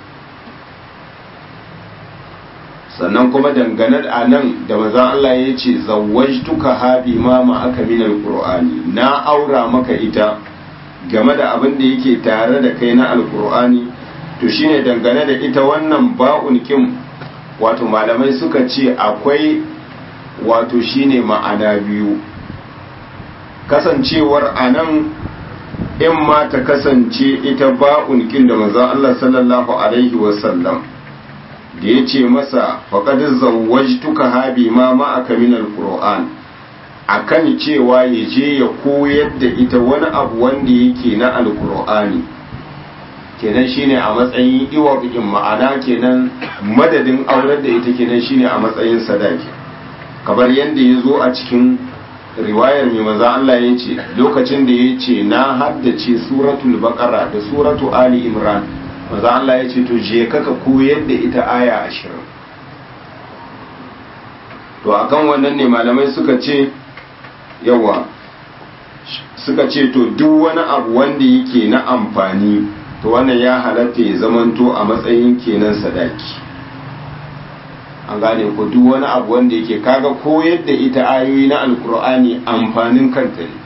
sannan kuma dangane a nan da maza Allah ya ce zawajtuka habi mama aka min alqur'ani na aura maka ita game da abin da yake tare da kai na alqur'ani to shine dangane da ita wannan ba'un kim wato malamai suka ce akwai wato shine ma'ana biyu kasancewar anan in ma ta kasance ita ba'un kin da maza Allah sallallahu alaihi wasallam da ya ce masa faƙad zawwajtuka habi ma ma'aka min alquran akan cewa ya je ya koyar da ita wani abu wanda yake na alqur'ani kenan shine a matsayin iwabikin ma'ana kenan madadin aurar da ita kenan shine a matsayin sadaki kamar yadda ya zo a cikin riwayar mai maza Allah ya ce lokacin da ya ce na haddace suratul baqara da suratu ali imran maza Allah ya ce to je kaka koyar da ita aya ashirin to akan wannan ne malamai suka ce yawa suka ce to duk wani abu wanda yake na amfani to wannan ya halatta ya zamanto a matsayin kenan sadaki an gane ko duk wani abu wanda yake kaga koyar da ita ayoyi na alkur'ani amfanin kanta ne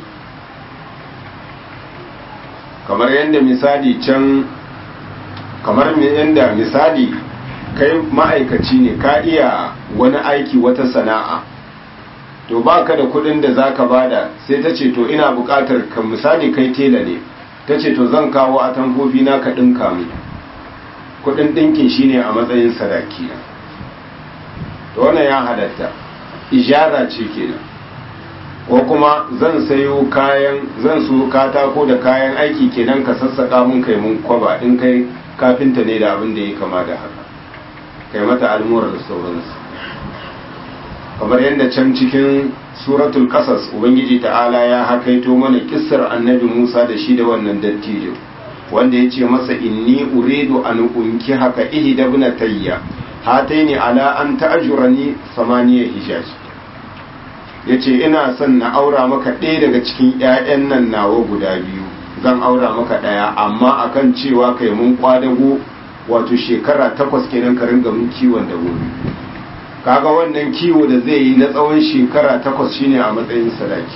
kamar yadda misali can kamar yadda misali kai ma'aikaci ne ka iya wani aiki wata sana'a to baka da kudin da zaka bada sai ta ce to ina bukatar ka misali kai tela ne ta ce to zan kawo a tamfofi na ka dinka mu kudin dinkin shine a matsayin sadaki na to wannan ya halatta ijara ce kenan ko kuma zan sayo kayan zan so katako da kayan aiki kenan ka sassaka mun kai mun kwaba in kai kafinta ne da abin da ya kama da haka kai mata almura da sauransu kamar yadda can cikin suratul qasas ubangiji ta'ala ya hakaito mana kissar annabi Musa da shi da wannan dattijo wanda ya ce masa inni uridu an unki haka ihda ibnatayya hataini ala an ta'jurani samaniya hijaj yace ina son na aura maka ɗaya daga cikin ƴaƴan nan nawa guda biyu zan aura maka ɗaya amma akan cewa kai mun kwadago wato shekara takwas kenan ka ringa mun kiwon dabobi kaga wannan kiwo da zai yi na tsawon shekara takwas shine a matsayin sadaki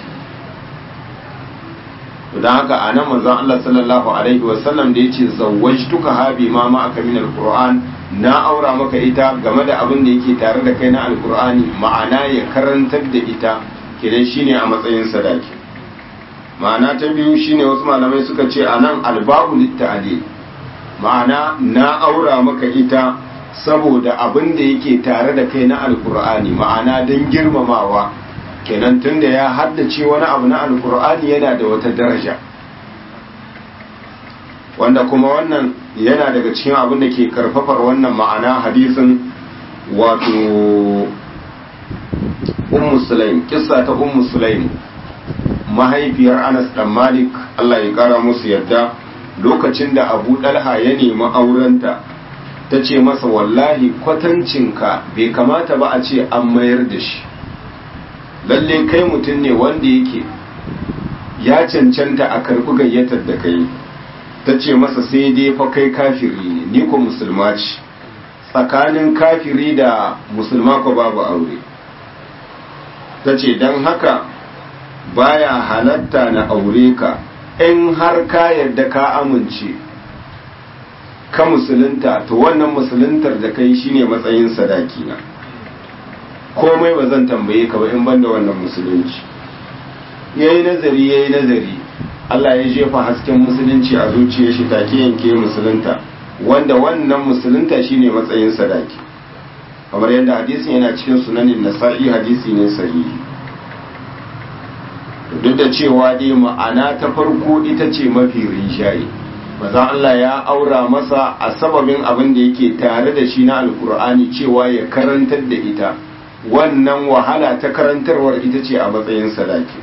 don haka a nan manzon Allah sallallahu alaihi wasallam da yace zawwajtuka ha bi ma ma aka min alquran na aura maka ita game da abin da yake tare da kai na alqur'ani ma'ana ya karantar da ita kidan shine a matsayin sadaki ma'ana ta biyu shine wasu malamai suka ce anan albabu litta'ali ma'ana na aura maka ita saboda abin da yake tare da kai na alkur'ani ma'ana don girmamawa kenan tunda ya haddace wani abu na alkur'ani yana da wata daraja wanda kuma wannan yana daga cikin abin da ke karfafar wannan ma'ana hadisin wato ummu sulaim kissa ta ummu sulaim mahaifiyar anas dan malik Allah ya kara musu yadda lokacin da abu dalha ya nemi aurenta ta ce masa wallahi kwatancinka bai kamata ba a ce an mayar da shi lalle kai mutum ne wanda yake ya cancanta a karɓi gayyatar da kai ta ce masa sai dai fa kai kafiri ne ni ko musulma ce tsakanin kafiri da musulma ko babu aure ta ce don haka baya halatta na aure ka in har ka yarda ka amince ka musulunta to wannan musuluntar da kai shine matsayin sadaki na komai ba zan tambaye ka ba in banda wannan musulunci yayi nazari yayi nazari Allah ya jefa hasken musulunci a zuciyar shi take yanke musulunta wanda wannan musulunta shine matsayin sadaki kamar yadda hadisin yana cikin sunanin nasa'i hadisi ne sahihi duk da cewa dai ma'ana ta farko ita ce mafi rinjaye maza Allah ya aura masa a sababin abin da yake tare da shi na alkur'ani cewa ya karantar da ita wannan wahala ta karantarwar ita ce a matsayin sadaki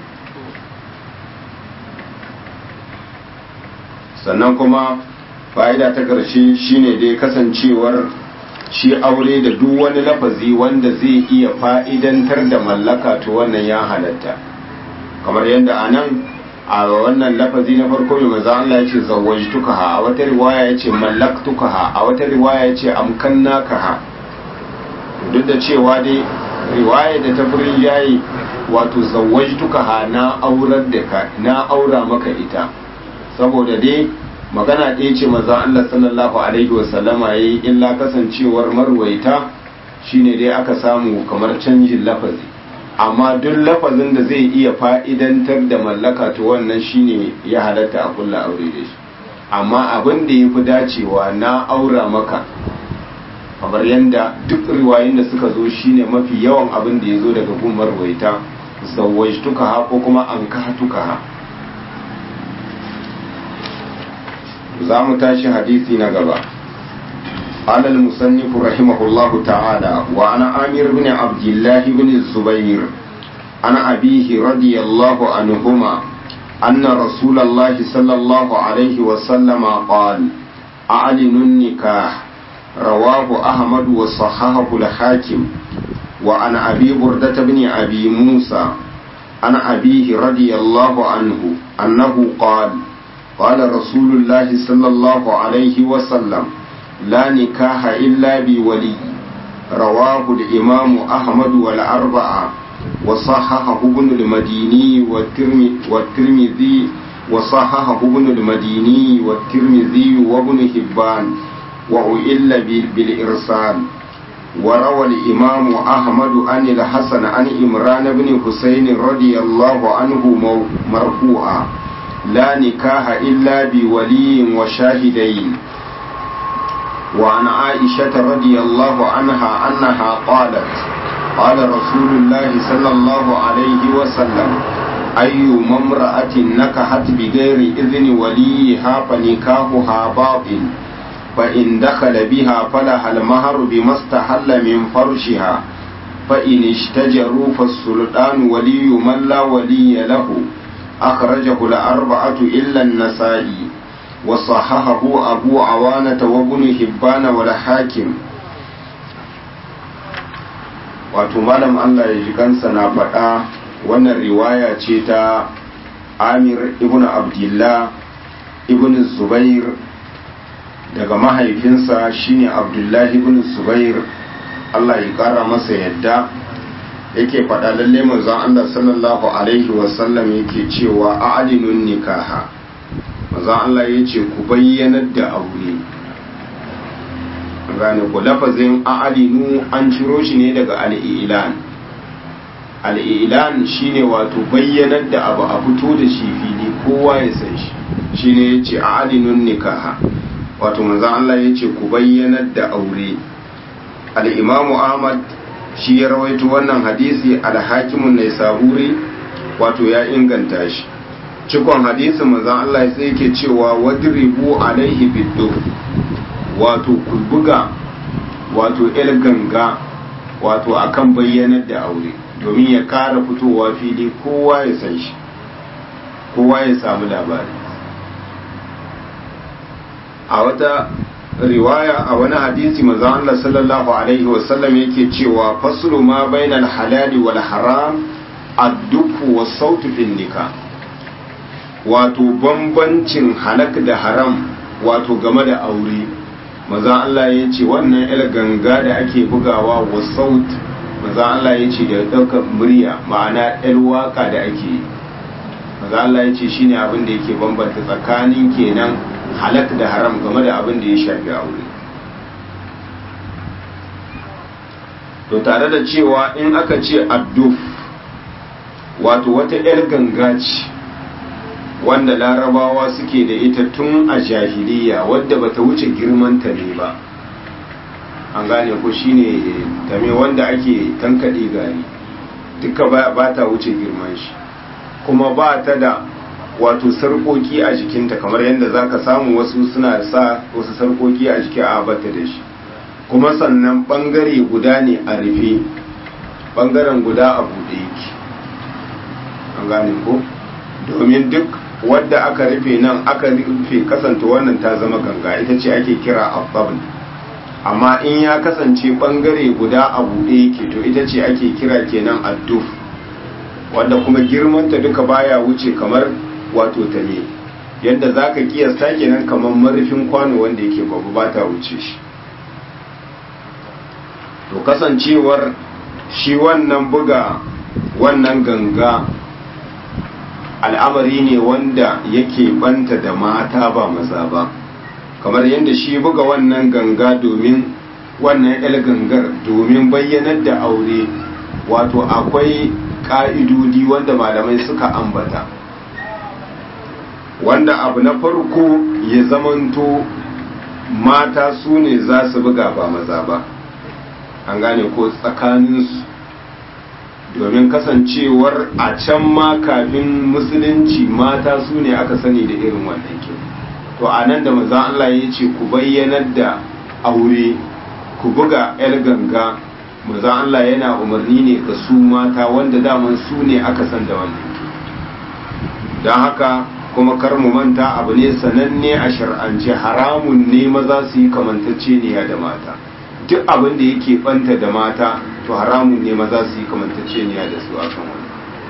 sannan kuma fa'ida ta ƙarshe shine dai kasancewar shi aure da duk wani lafazi wanda zai iya fa'idantar da mallaka to wannan ya halatta kamar yadda a nan a wannan lafazi na farko mai maza Allah ya ce zawwajtukaha a wata riwaya ya ce mallaktukaha a wata riwaya ya ce amkannakaha duk da cewa dai riwaya da ta furin yayi wato zawwajtukaha na aurar da ka na aura maka ita saboda dai magana ɗaya ce maza Allah sallallahu alaihi wasallama yayi illa kasancewar marwaita shine dai aka samu kamar canjin lafazi amma duk lafazin da zai iya fa'idantar da mallaka to wannan shine ya halatta a kulla aure da shi amma abin da ya fi dacewa na aura maka kamar yadda duk riwayoyin da suka zo shine mafi yawan abin da ya zo daga gumar waita zawwajtuka ha ko kuma an kahatuka ha za mu tashi hadisi na gaba قال المصنف رحمه الله تعالى وعن عامر بن عبد الله بن الزبير عن أبيه رضي الله عنهما أن رسول الله صلى الله عليه وسلم قال أعلنوا النكاح رواه أحمد وصححه الحاكم وعن أبي بردة بن أبي موسى عن أبيه رضي الله عنه أنه قال قال رسول الله صلى الله عليه وسلم لا نكاح إلا بولي رواه الإمام أحمد والأربعة وصححه ابن المديني والترمذي وصححه ابن المديني والترمذي وابن حبان وعئل بالإرسال وروى الإمام أحمد عن الحسن عن إمران بن حسين رضي الله عنه مرفوعا لا نكاح إلا بولي وشاهدين وعن عائشة رضي الله عنها أنها قالت قال رسول الله صلى الله عليه وسلم أي امرأة نكحت بغير إذن وليها فنكاحها باطل فإن دخل بها فلها المهر بما استحل من فرشها فإن اشتجروا فالسلطان ولي من لا ولي له أخرجه الأربعة إلا النسائي وصححه أبو عوانة وابن حبان والحاكم wato malam Allah ya ji kansa na faɗa wannan riwaya ce ta Amir ibn Abdullah ibn Zubair daga mahaifinsa shine Abdullah ibn Zubair Allah ya ƙara masa yadda yake faɗa lalle manzon Allah sallallahu alaihi wasallam yake cewa a'linun nikaha manzon Allah yace ku bayyanar da aure gane ku lafazin a'linu an ciro shi ne daga al-ilan al-ilan shine wato bayyanar da abu a fito da shi fili kowa ya san shi shine yace a'linun nikaha wato manzon Allah yace ku bayyanar da aure al-imamu Ahmad shi ya rawaito wannan hadisi al-hakimun ne saburi wato ya inganta shi cikon hadisin manzon Allah sai yake cewa wadribu alaihi biddu wato kulbuga wato el ganga wato akan bayyanar da aure domin ya kara fitowa fili kowa ya san shi kowa ya samu labari a wata riwaya a wani hadisi manzo Allah sallallahu alaihi wasallam yake cewa faslu ma bainal halali wal haram ad-dufu was sautu fil nikah wato bambancin halak da haram wato game da aure manzo Allah ya ce wannan il ganga da ake bugawa was saut manzo Allah ya ce da daukar murya ma'ana il waka da ake yi manzo Allah ya ce shine abin da yake bambanta tsakanin kenan halak da haram game da abin da ya shafi aure to tare da cewa in aka ce adduf wato wata 'yar ganga ce wanda larabawa suke da ita tun a jahiliya wadda bata wuce girman ta ne ba an gane ko shine tame wanda ake tankaɗe gari duka ba ta wuce girman shi kuma ba ta da wato sarkoki a jikinta kamar yadda za ka samu wasu suna sa wasu sarkoki a jiki a bata da shi kuma sannan bangare guda ne a rufe bangaren guda a buɗe yake an gane ko domin duk wadda aka rufe nan aka rufe kasanta wannan ta zama ganga ita ce ake kira abbabin amma in ya kasance bangare guda a buɗe yake to ita ce ake kira kenan adduf wanda kuma girmanta duka baya wuce kamar wato ta ne yadda za ka kiyasta kenan kamar marufin kwano wanda yake babu ba ta wuce shi to kasancewar shi wannan buga wannan ganga al'amari ne wanda yake banta da mata ba maza ba kamar yadda shi buga wannan ganga domin wannan el gangar domin bayyanar da aure wato akwai ka'idodi wanda malamai suka ambata wanda abu na farko ya zamanto mata su ne za su buga ba maza ba an gane ko tsakaninsu domin kasancewar a can ma kafin musulunci mata su ne aka sani da irin wannan ke to a nan da maza Allah ya ce ku bayyanar da aure ku buga 'yar ganga maza Allah yana umarni ne ga su mata wanda daman su ne aka san da wannan ke don haka kuma kar mu manta abu ne sananne a shar'ance haramun ne maza su yi kamantacceniya da mata duk abin da yake banta da mata to haramun ne maza su yi kamantacceniya da su akan wani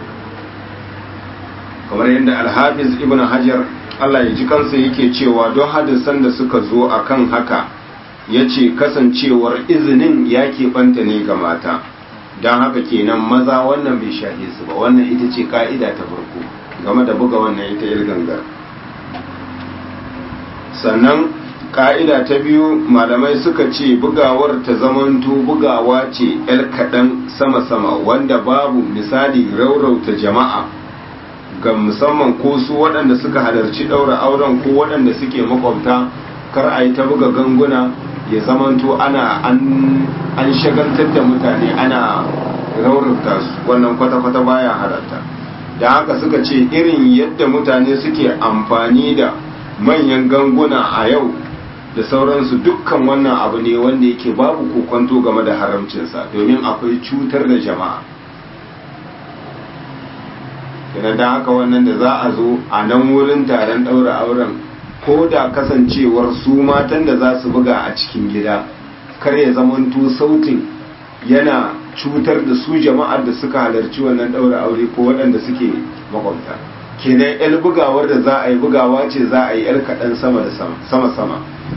kamar yadda alhafiz ibn hajar Allah ya ji kansa yake cewa don hadisan da suka zo akan haka ya ce kasancewar izinin ya banta ne ga mata don haka kenan maza wannan bai shahe su ba wannan ita ce ka'ida ta farko game da buga wannan ita gangar sannan ka'ida ta biyu malamai suka ce bugawar ta zamanto bugawa ce yar kaɗan sama-sama wanda babu misali raurauta jama'a ga musamman ko su waɗanda suka halarci ɗaura auren ko waɗanda suke makwabta kar a yi ta buga ganguna ya zamanto ana an shagaltar da mutane ana raurauta su wannan kwata-kwata baya halatta da haka suka ce irin yadda mutane suke amfani da manyan ganguna a yau da sauransu dukkan wannan abu ne wanda yake babu kokonto game da haramcinsa domin akwai cutar da jama'a yana da haka wannan da za a zo a nan wurin taron ɗaura auren ko da kasancewar su matan da za su buga a cikin gida kar ya zamanto sautin yana cutar da su jama'ar da suka halarci wannan ɗaura aure ko waɗanda suke makwabta kenan yar bugawar da za a yi bugawa ce za a yi yar kaɗan sama da sama-sama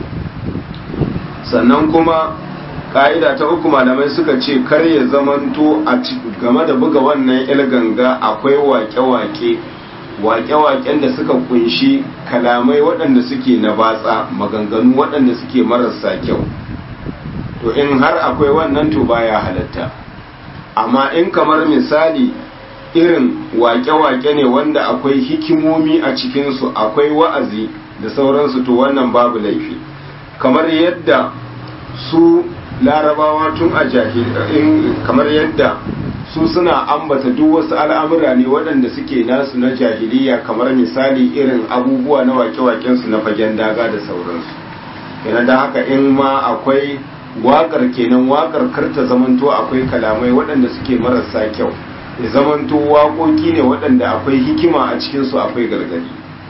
sannan kuma ƙa'ida ta uku malamai suka ce kar ya zamanto a game da buga wannan yar ganga akwai wake-wake wake-waken da suka kunshi kalamai waɗanda suke na batsa maganganu waɗanda suke marasa kyau to in har akwai wannan to baya halatta amma in kamar misali irin wake-wake ne wanda akwai hikimomi a cikinsu akwai wa'azi da sauransu to wannan babu laifi kamar yadda su larabawa tun a jahilin kamar yadda su suna ambata duk wasu al'amura ne waɗanda suke nasu na jahiliya kamar misali irin abubuwa na wake-wakensu na fagen daga da sauransu yana da haka in ma akwai waƙar kenan waƙar karta zamanto akwai kalamai waɗanda suke marasa kyau ya zamanto waƙoƙi ne waɗanda akwai hikima a cikinsu akwai gargadi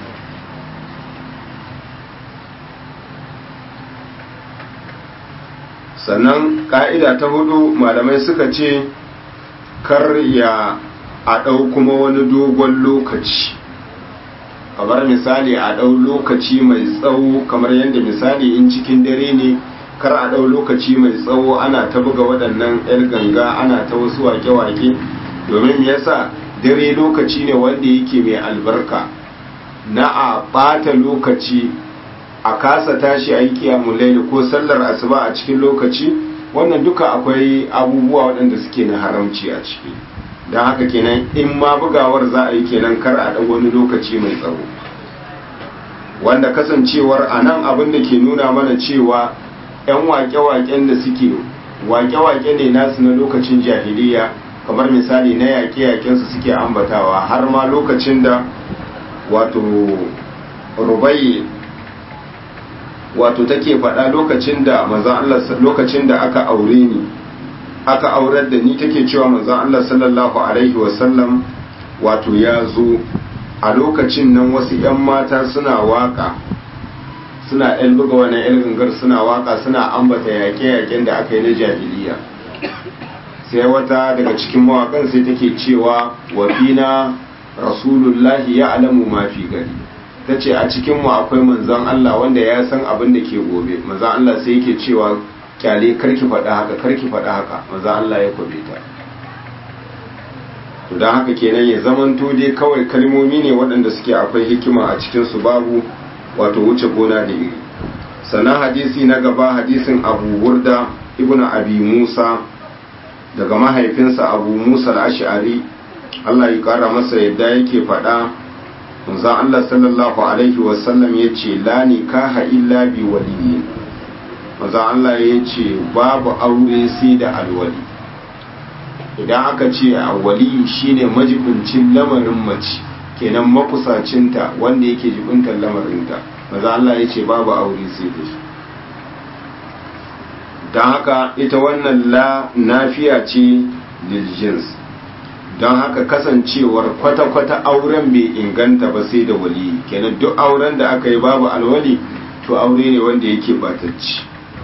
sannan ƙa'ida ta hudu malamai suka ce kar ya a ɗau kuma wani dogon lokaci kamar misali a ɗau lokaci mai tsawo kamar yadda misali in cikin dare ne kar a ɗau lokaci mai tsawo ana ta buga waɗannan 'yar ganga ana ta wasu wake-wake domin yasa dare lokaci ne wanda yake mai albarka na a ɓata lokaci a kasa tashi a yi kiyamun laili ko sallar asuba a cikin lokaci wannan duka akwai abubuwa waɗanda suke na haramci a ciki don haka kenan in ma bugawar za a yi kenan kar a ɗan wani lokaci mai tsawo wanda kasancewar a nan abin da ke nuna mana cewa 'yan wake-waken da suke wake-wake ne nasu na lokacin jahiliya kamar misali na yaƙe-yaƙensu suke ambatawa har ma lokacin da wato rubai wato take faɗa lokacin da manzon Allah lokacin da aka aure ni aka aurar da ni take cewa manzon Allah sallallahu alaihi wasallam wato ya zo a lokacin nan wasu 'yan mata suna waka suna ɗan buga wani 'yan gangar suna waka suna ambata yaƙe-yaƙen da aka yi na jahiliya sai wata daga cikin mawakan sai take cewa wafina rasulullahi ya alamu mafi gari ta ce a cikinmu akwai manzan Allah wanda ya san abin da ke gobe manzan Allah sai yake cewa kyale karki faɗa haka karki faɗa haka manzan Allah ya kwabe ta to don haka kenan ya zamanto dai kawai kalmomi ne waɗanda suke akwai hikima a cikinsu babu wato wuce gona da iri sannan hadisi na gaba hadisin abu burda ibn abi musa daga mahaifinsa abu musa al-ash'ari Allah ya kara masa yadda yake faɗa manzon Allah sallallahu alaihi wasallam ya ce la nikaha illa bi waliyin manzon Allah ya ce babu aure sai da alwali idan aka ce a wali shine majibincin lamarin mace kenan makusacinta wanda yake jibintar lamarinta manzon Allah ya ce babu aure sai da shi don haka ita wannan la nafiya ce liljins don haka kasancewar kwata-kwata auren bai inganta ba sai da wali kenan duk auren da aka yi babu alwali to aure ne wanda yake batacci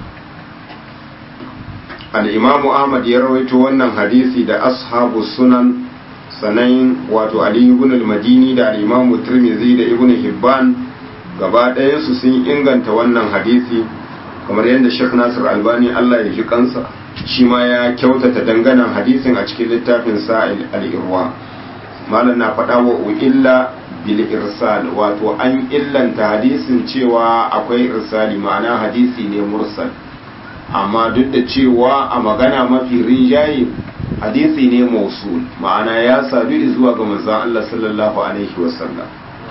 al'imamu ahmad ya rawaito wannan hadisi da ashabu sunan sanayin wato ali ibn al-madini da al'imamu tirmidhi da ibn hibban gaba ɗayansu sun inganta wannan hadisi kamar yadda Sheikh Nasir Albani Allah ya ji kansa shi ma ya kyautata danganan hadisin a cikin littafin sa al-Irwa malam na faɗa wa illa bil irsal wato an illanta hadisin cewa akwai irsali ma'ana hadisi ne mursal amma duk da cewa a magana mafi rinjaye hadisi ne mausul ma'ana ya sadu zuwa ga manzon Allah sallallahu alaihi wasallam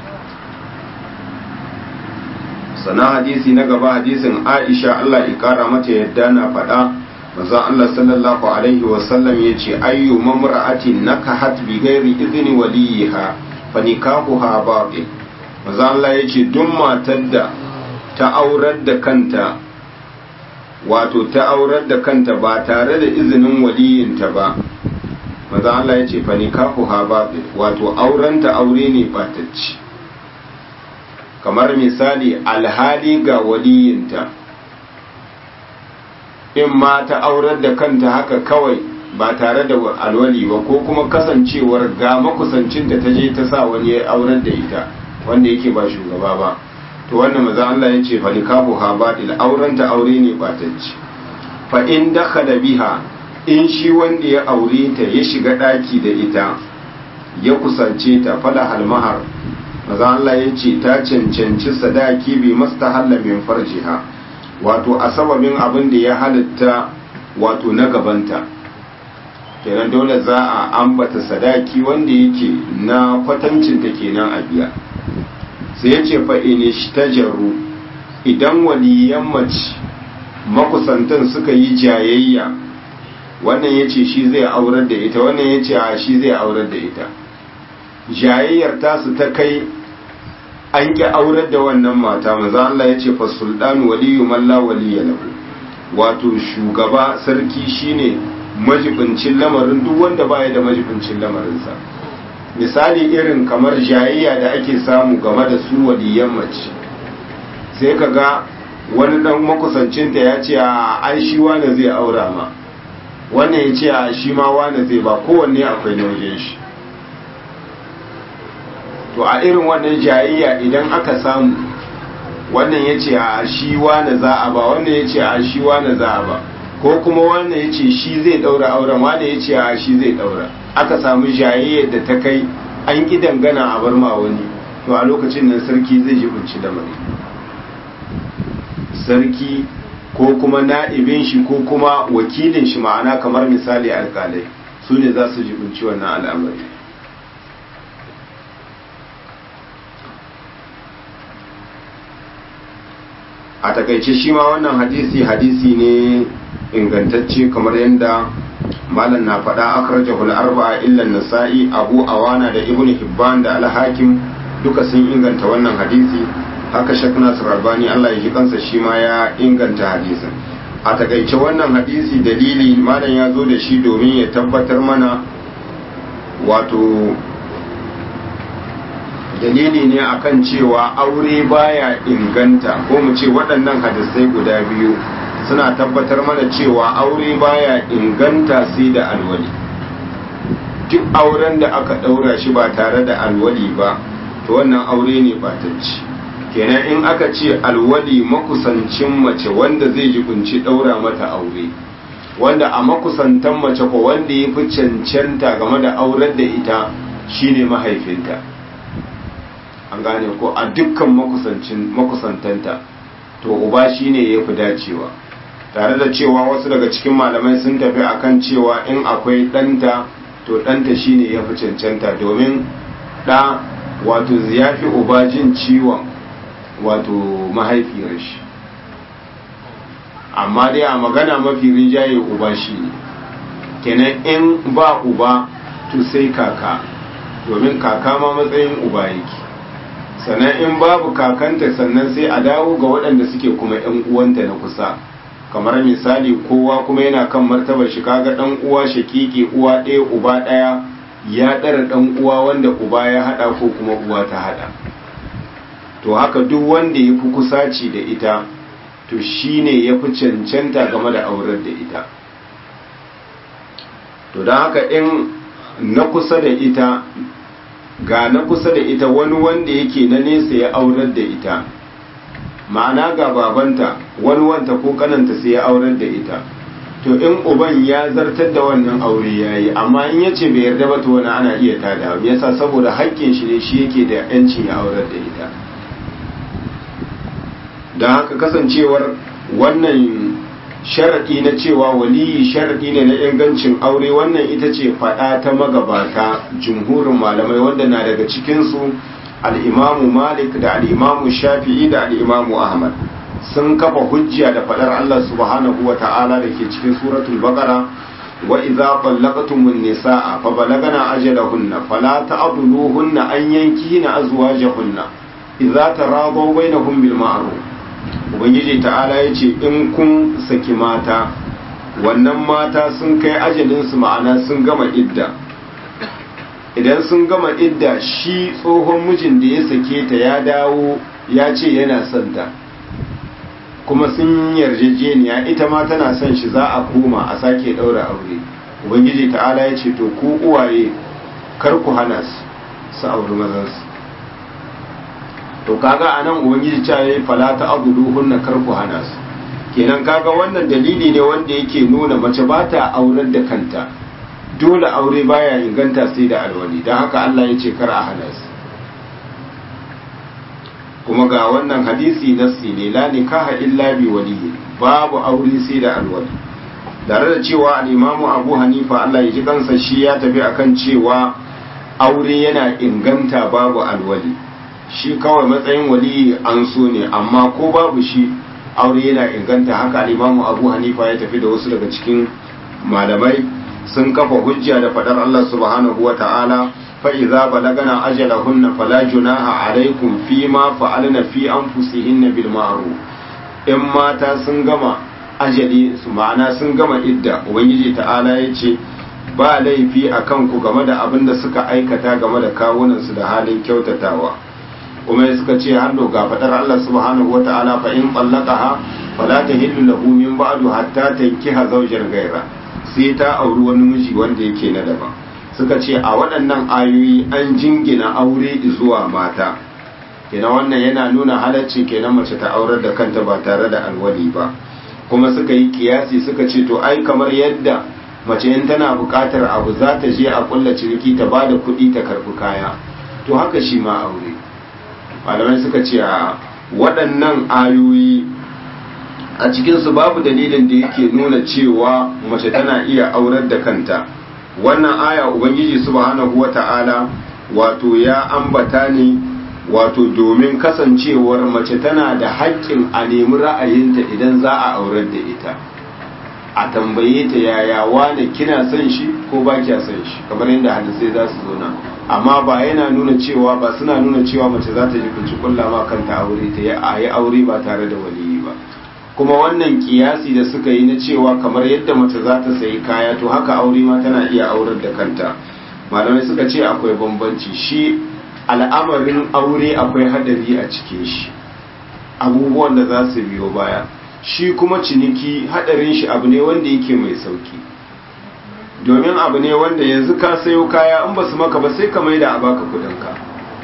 sana hadisi na gaba hadisin aisha Allah ya kara mata yadda na faɗa maza Allah sallallahu alaihi wasallam ya ce ayyu mamra'atin nakahat bi ghairi idni waliha fa nikahuha batil maza Allah ya ce duk matar da ta aurar da kanta wato ta aurar da kanta ba tare da izinin waliyinta ba maza Allah ya ce fa nikahu ha batil wato aurenta aure ne batacci kamar misali alhali ga waliyinta in ma ta aurar da kanta haka kawai ba tare da alwali ba ko kuma kasancewar ga makusancinta ta je ta sa wani ya aurar da ita wanda yake ba shugaba ba to wannan maza Allah ya ce fa nikahu ha batil aurenta aure ne batacci fa in dakhala biha in shi wanda ya aure ta ya shiga daki da ita ya kusance ta fala halmahar maza Allah ya ce ta cancanci sadaki bi mastahalla min farjiha wato a sababin abin da ya halitta wato na gabanta kenan dole za a ambata sadaki wanda yake na kwatancin ta kenan a biya sai ya ce fa inishtajaru idan waliyan mace makusantan suka yi jayayya wannan ya ce shi zai aurar da ita wannan ya ce a shi zai aurar da ita jayayyar tasu ta kai an ƙi aurar da wannan mata maza Allah ya ce fa sultanu waliyu malla waliya lahu wato shugaba sarki shine majibincin lamarin duk wanda baya da majibincin lamarinsa misali irin kamar jayayya da ake samu game da su waliyan mace sai ka ga wani dan makusancinta ya ce a an shi wane zai aura ma wannan ya ce a shi ma wane zai ba kowanne akwai na wajen shi to a irin wannan jayayya idan aka samu wannan ya ce a shi wane za a ba wannan ya ce a shi wane za a ba ko kuma wannan ya ce shi zai daura auren wane ya ce a shi zai daura aka samu jayayyar da ta kai an ƙi dangana a bar ma wani to a lokacin nan sarki zai jibinci lamari sarki ko kuma na'ibin shi ko kuma wakilin shi ma'ana kamar misali alkalai su ne za su jibinci wannan al'amari a takaice shi ma wannan hadisi hadisi ne ingantacce kamar yadda malam na faɗa akhrajahu al-arba'a illa an-nasa'i abu awana da ibn hibban da al-hakim duka sun inganta wannan hadisi haka shak nasir albani Allah ya ji kansa shi ma ya inganta hadisin a takaice wannan hadisi dalili malam ya zo da shi domin ya tabbatar mana wato dalili ne akan cewa aure baya inganta ko mu ce waɗannan hadisai guda biyu suna tabbatar mana cewa aure baya inganta sai da alwali duk auren da aka ɗaura shi ba tare da alwali ba to wannan aure ne batacci kenan in aka ce alwali makusancin mace wanda zai jibinci ɗaura mata aure wanda a makusantan mace ko wanda ya fi cancanta game da aurar da ita shine mahaifinta an gane ko a dukkan makusantanta to uba shine ya fi dacewa tare da cewa wasu daga cikin malamai sun tafi akan cewa in akwai ɗanta to ɗanta shine ya fi cancanta domin ɗa wato ya fi uba jin ciwon wato mahaifiyar shi amma dai a magana mafi rinjaye uba shi ne kenan in ba uba to sai kaka domin kaka ma matsayin uba yake sannan in babu kakanta sannan sai a dawo ga waɗanda suke kuma 'yan uwanta na kusa kamar misali kowa kuma yana kan martabar shi kaga ɗan uwa shakiki uwa ɗaya uba ɗaya ya ɗara ɗan uwa wanda uba ya haɗa ko kuma uwa ta haɗa to haka duk wanda ya fi kusaci da ita to shi ne ya fi cancanta game da aurar da ita to don haka in na kusa da ita ga na kusa da ita wani wanda yake na nesa ya aurar da ita ma'ana ga babanta wani wanta ko kananta sai ya aurar da ita to in uban ya zartar da wannan aure ya yi amma in ya ce bai yarda ba to wani ana iya tada yasa saboda haƙƙin shi ne shi yake da 'yancin ya aurar da ita don haka kasancewar wannan sharaɗi na cewa waliyi sharaɗi ne na ingancin aure wannan ita ce faɗa ta magabata jumhurin malamai wanda na daga cikinsu al'imamu malik da al'imamu shafi'i da al'imamu ahmad sun kafa hujja da faɗar allah subhanahu wa ta'ala da ke cikin suratul baqara wa idza ballaqtumun nisaa fa balagana ajalahunna fala ta'dhuluhunna an yankihina azwajahunna idza taradaw bainahum bil ma'ruf ubangiji ta'ala ya ce in kun saki mata wannan mata sun kai ajalinsu ma'ana sun gama idda idan sun gama idda shi tsohon mijin da ya sake ta ya dawo ya ce yana son ta kuma sun yarjejeniya ita ma tana son shi za a koma a sake ɗaura aure ubangiji ta'ala ya ce to ku uwaye kar ku hana su su auri mazansu to kaga anan ubangiji ta yi fala ta abudu hunna kar ku hana su kenan kaga wannan dalili ne wanda yake nuna mace ba ta aurar da kanta dole aure baya inganta sai da alwali don haka Allah ya ce kar a hana su kuma ga wannan hadisi nassi ne la nikaha illa bi waliyi babu aure sai da alwali tare da cewa al-imamu Abu Hanifa Allah ya ji kansa shi ya tafi akan cewa aure yana inganta babu alwali shi kawai matsayin waliyi an so ne amma ko babu shi aure yana inganta haka al-imamu Abu Hanifa ya tafi da wasu daga cikin malamai sun kafa hujja da fadar Allah subhanahu wa ta'ala فإذا بلغنا أجلهن فلا جناح عليكم فيما فعلن في أنفسهن بالمعروف in mata sun gama ajali su ma'ana sun gama idda ubangiji ta'ala ya ce ba laifi a kanku game da abin da suka aikata game da kawunansu da halin kyautatawa kuma suka ce hannu ga fadar Allah subhanahu wata'ala fa in tsallaqaha fala tahillu lahu min ba'du hatta tankiha zawjan gaira sai ta auri wani miji wanda yake na daban suka ce a waɗannan ayoyi an jingina aure zuwa mata kenan wannan yana nuna halaccin kenan mace ta aurar da kanta ba tare da alwali ba kuma suka yi kiyasi suka ce to ai kamar yadda mace in tana buƙatar abu za ta je a kulla ciniki ta ba da kuɗi ta karɓi kaya to haka shi ma aure malamai suka ce a waɗannan ayoyi a cikinsu babu dalilin da yake nuna cewa mace tana iya aurar da kanta wannan aya ubangiji subhanahu wata'ala wato ya ambata ne wato domin kasancewar mace tana da haƙƙin a nemi ra'ayinta idan za a aurar da ita a tambaye ta yaya wane kina son shi ko ba kya son shi kamar yadda hadisai za su zo nan amma ba yana nuna cewa ba suna nuna cewa mace za ta ji kunci kulla ma kanta aure ta yi aure ba tare da waliyi ba kuma wannan kiyasi da suka yi na cewa kamar yadda mace za ta sayi kaya to haka aure ma tana iya aurar da kanta malamai suka ce akwai bambanci shi al'amarin aure akwai hadari a cikin shi abubuwan da za su biyo baya shi kuma ciniki hadarin shi abu ne wanda yake mai sauki domin abu ne wanda yanzu ka sayo kaya in ba su maka ba sai ka maida a baka kudinka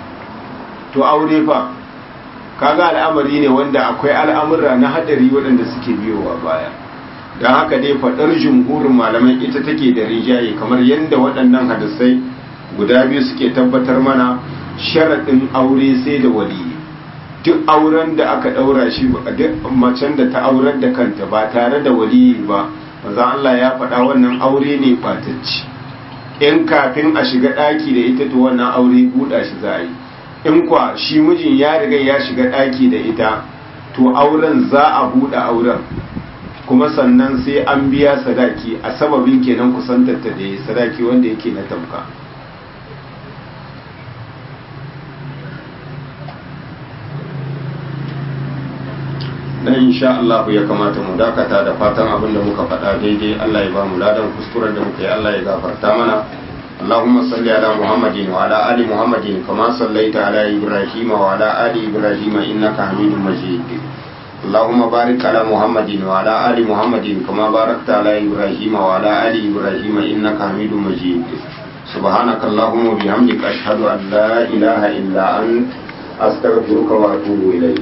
to aure fa kaga al'amari ne wanda akwai al'amura na hadari waɗanda suke biyowa baya don haka dai faɗar jumhurin malamai ita take da rijaye kamar yadda waɗannan hadisai guda biyu suke tabbatar mana sharaɗin aure sai da waliyi duk auren da aka ɗaura shi duk macen da ta aurar da kanta ba tare da waliyi ba maza Allah ya faɗa wannan aure ne ɓatacci in kafin a shiga ɗaki da ita to wannan aure buɗa shi za a yi in kwa shi mijin ya riga ya shiga ɗaki da ita to auren za a buɗe auren kuma sannan sai an biya sadaki a sababin kenan kusantarta da ya sadaki wanda yake na tamka dan insha Allah ya kamata mu dakata da fatan abin da muka faɗa daidai Allah ya ba mu ladan kuskuren da muka yi Allah ya gafarta mana اللهم صل على محمد وعلى آل محمد كما صليت على إبراهيم وعلى آل إبراهيم إنك حميد مجيد اللهم بارك على محمد وعلى آل محمد كما باركت على إبراهيم وعلى آل إبراهيم إنك حميد مجيد سبحانك اللهم وبحمدك أشهد أن لا إله إلا أنت أستغفرك وأتوب إليك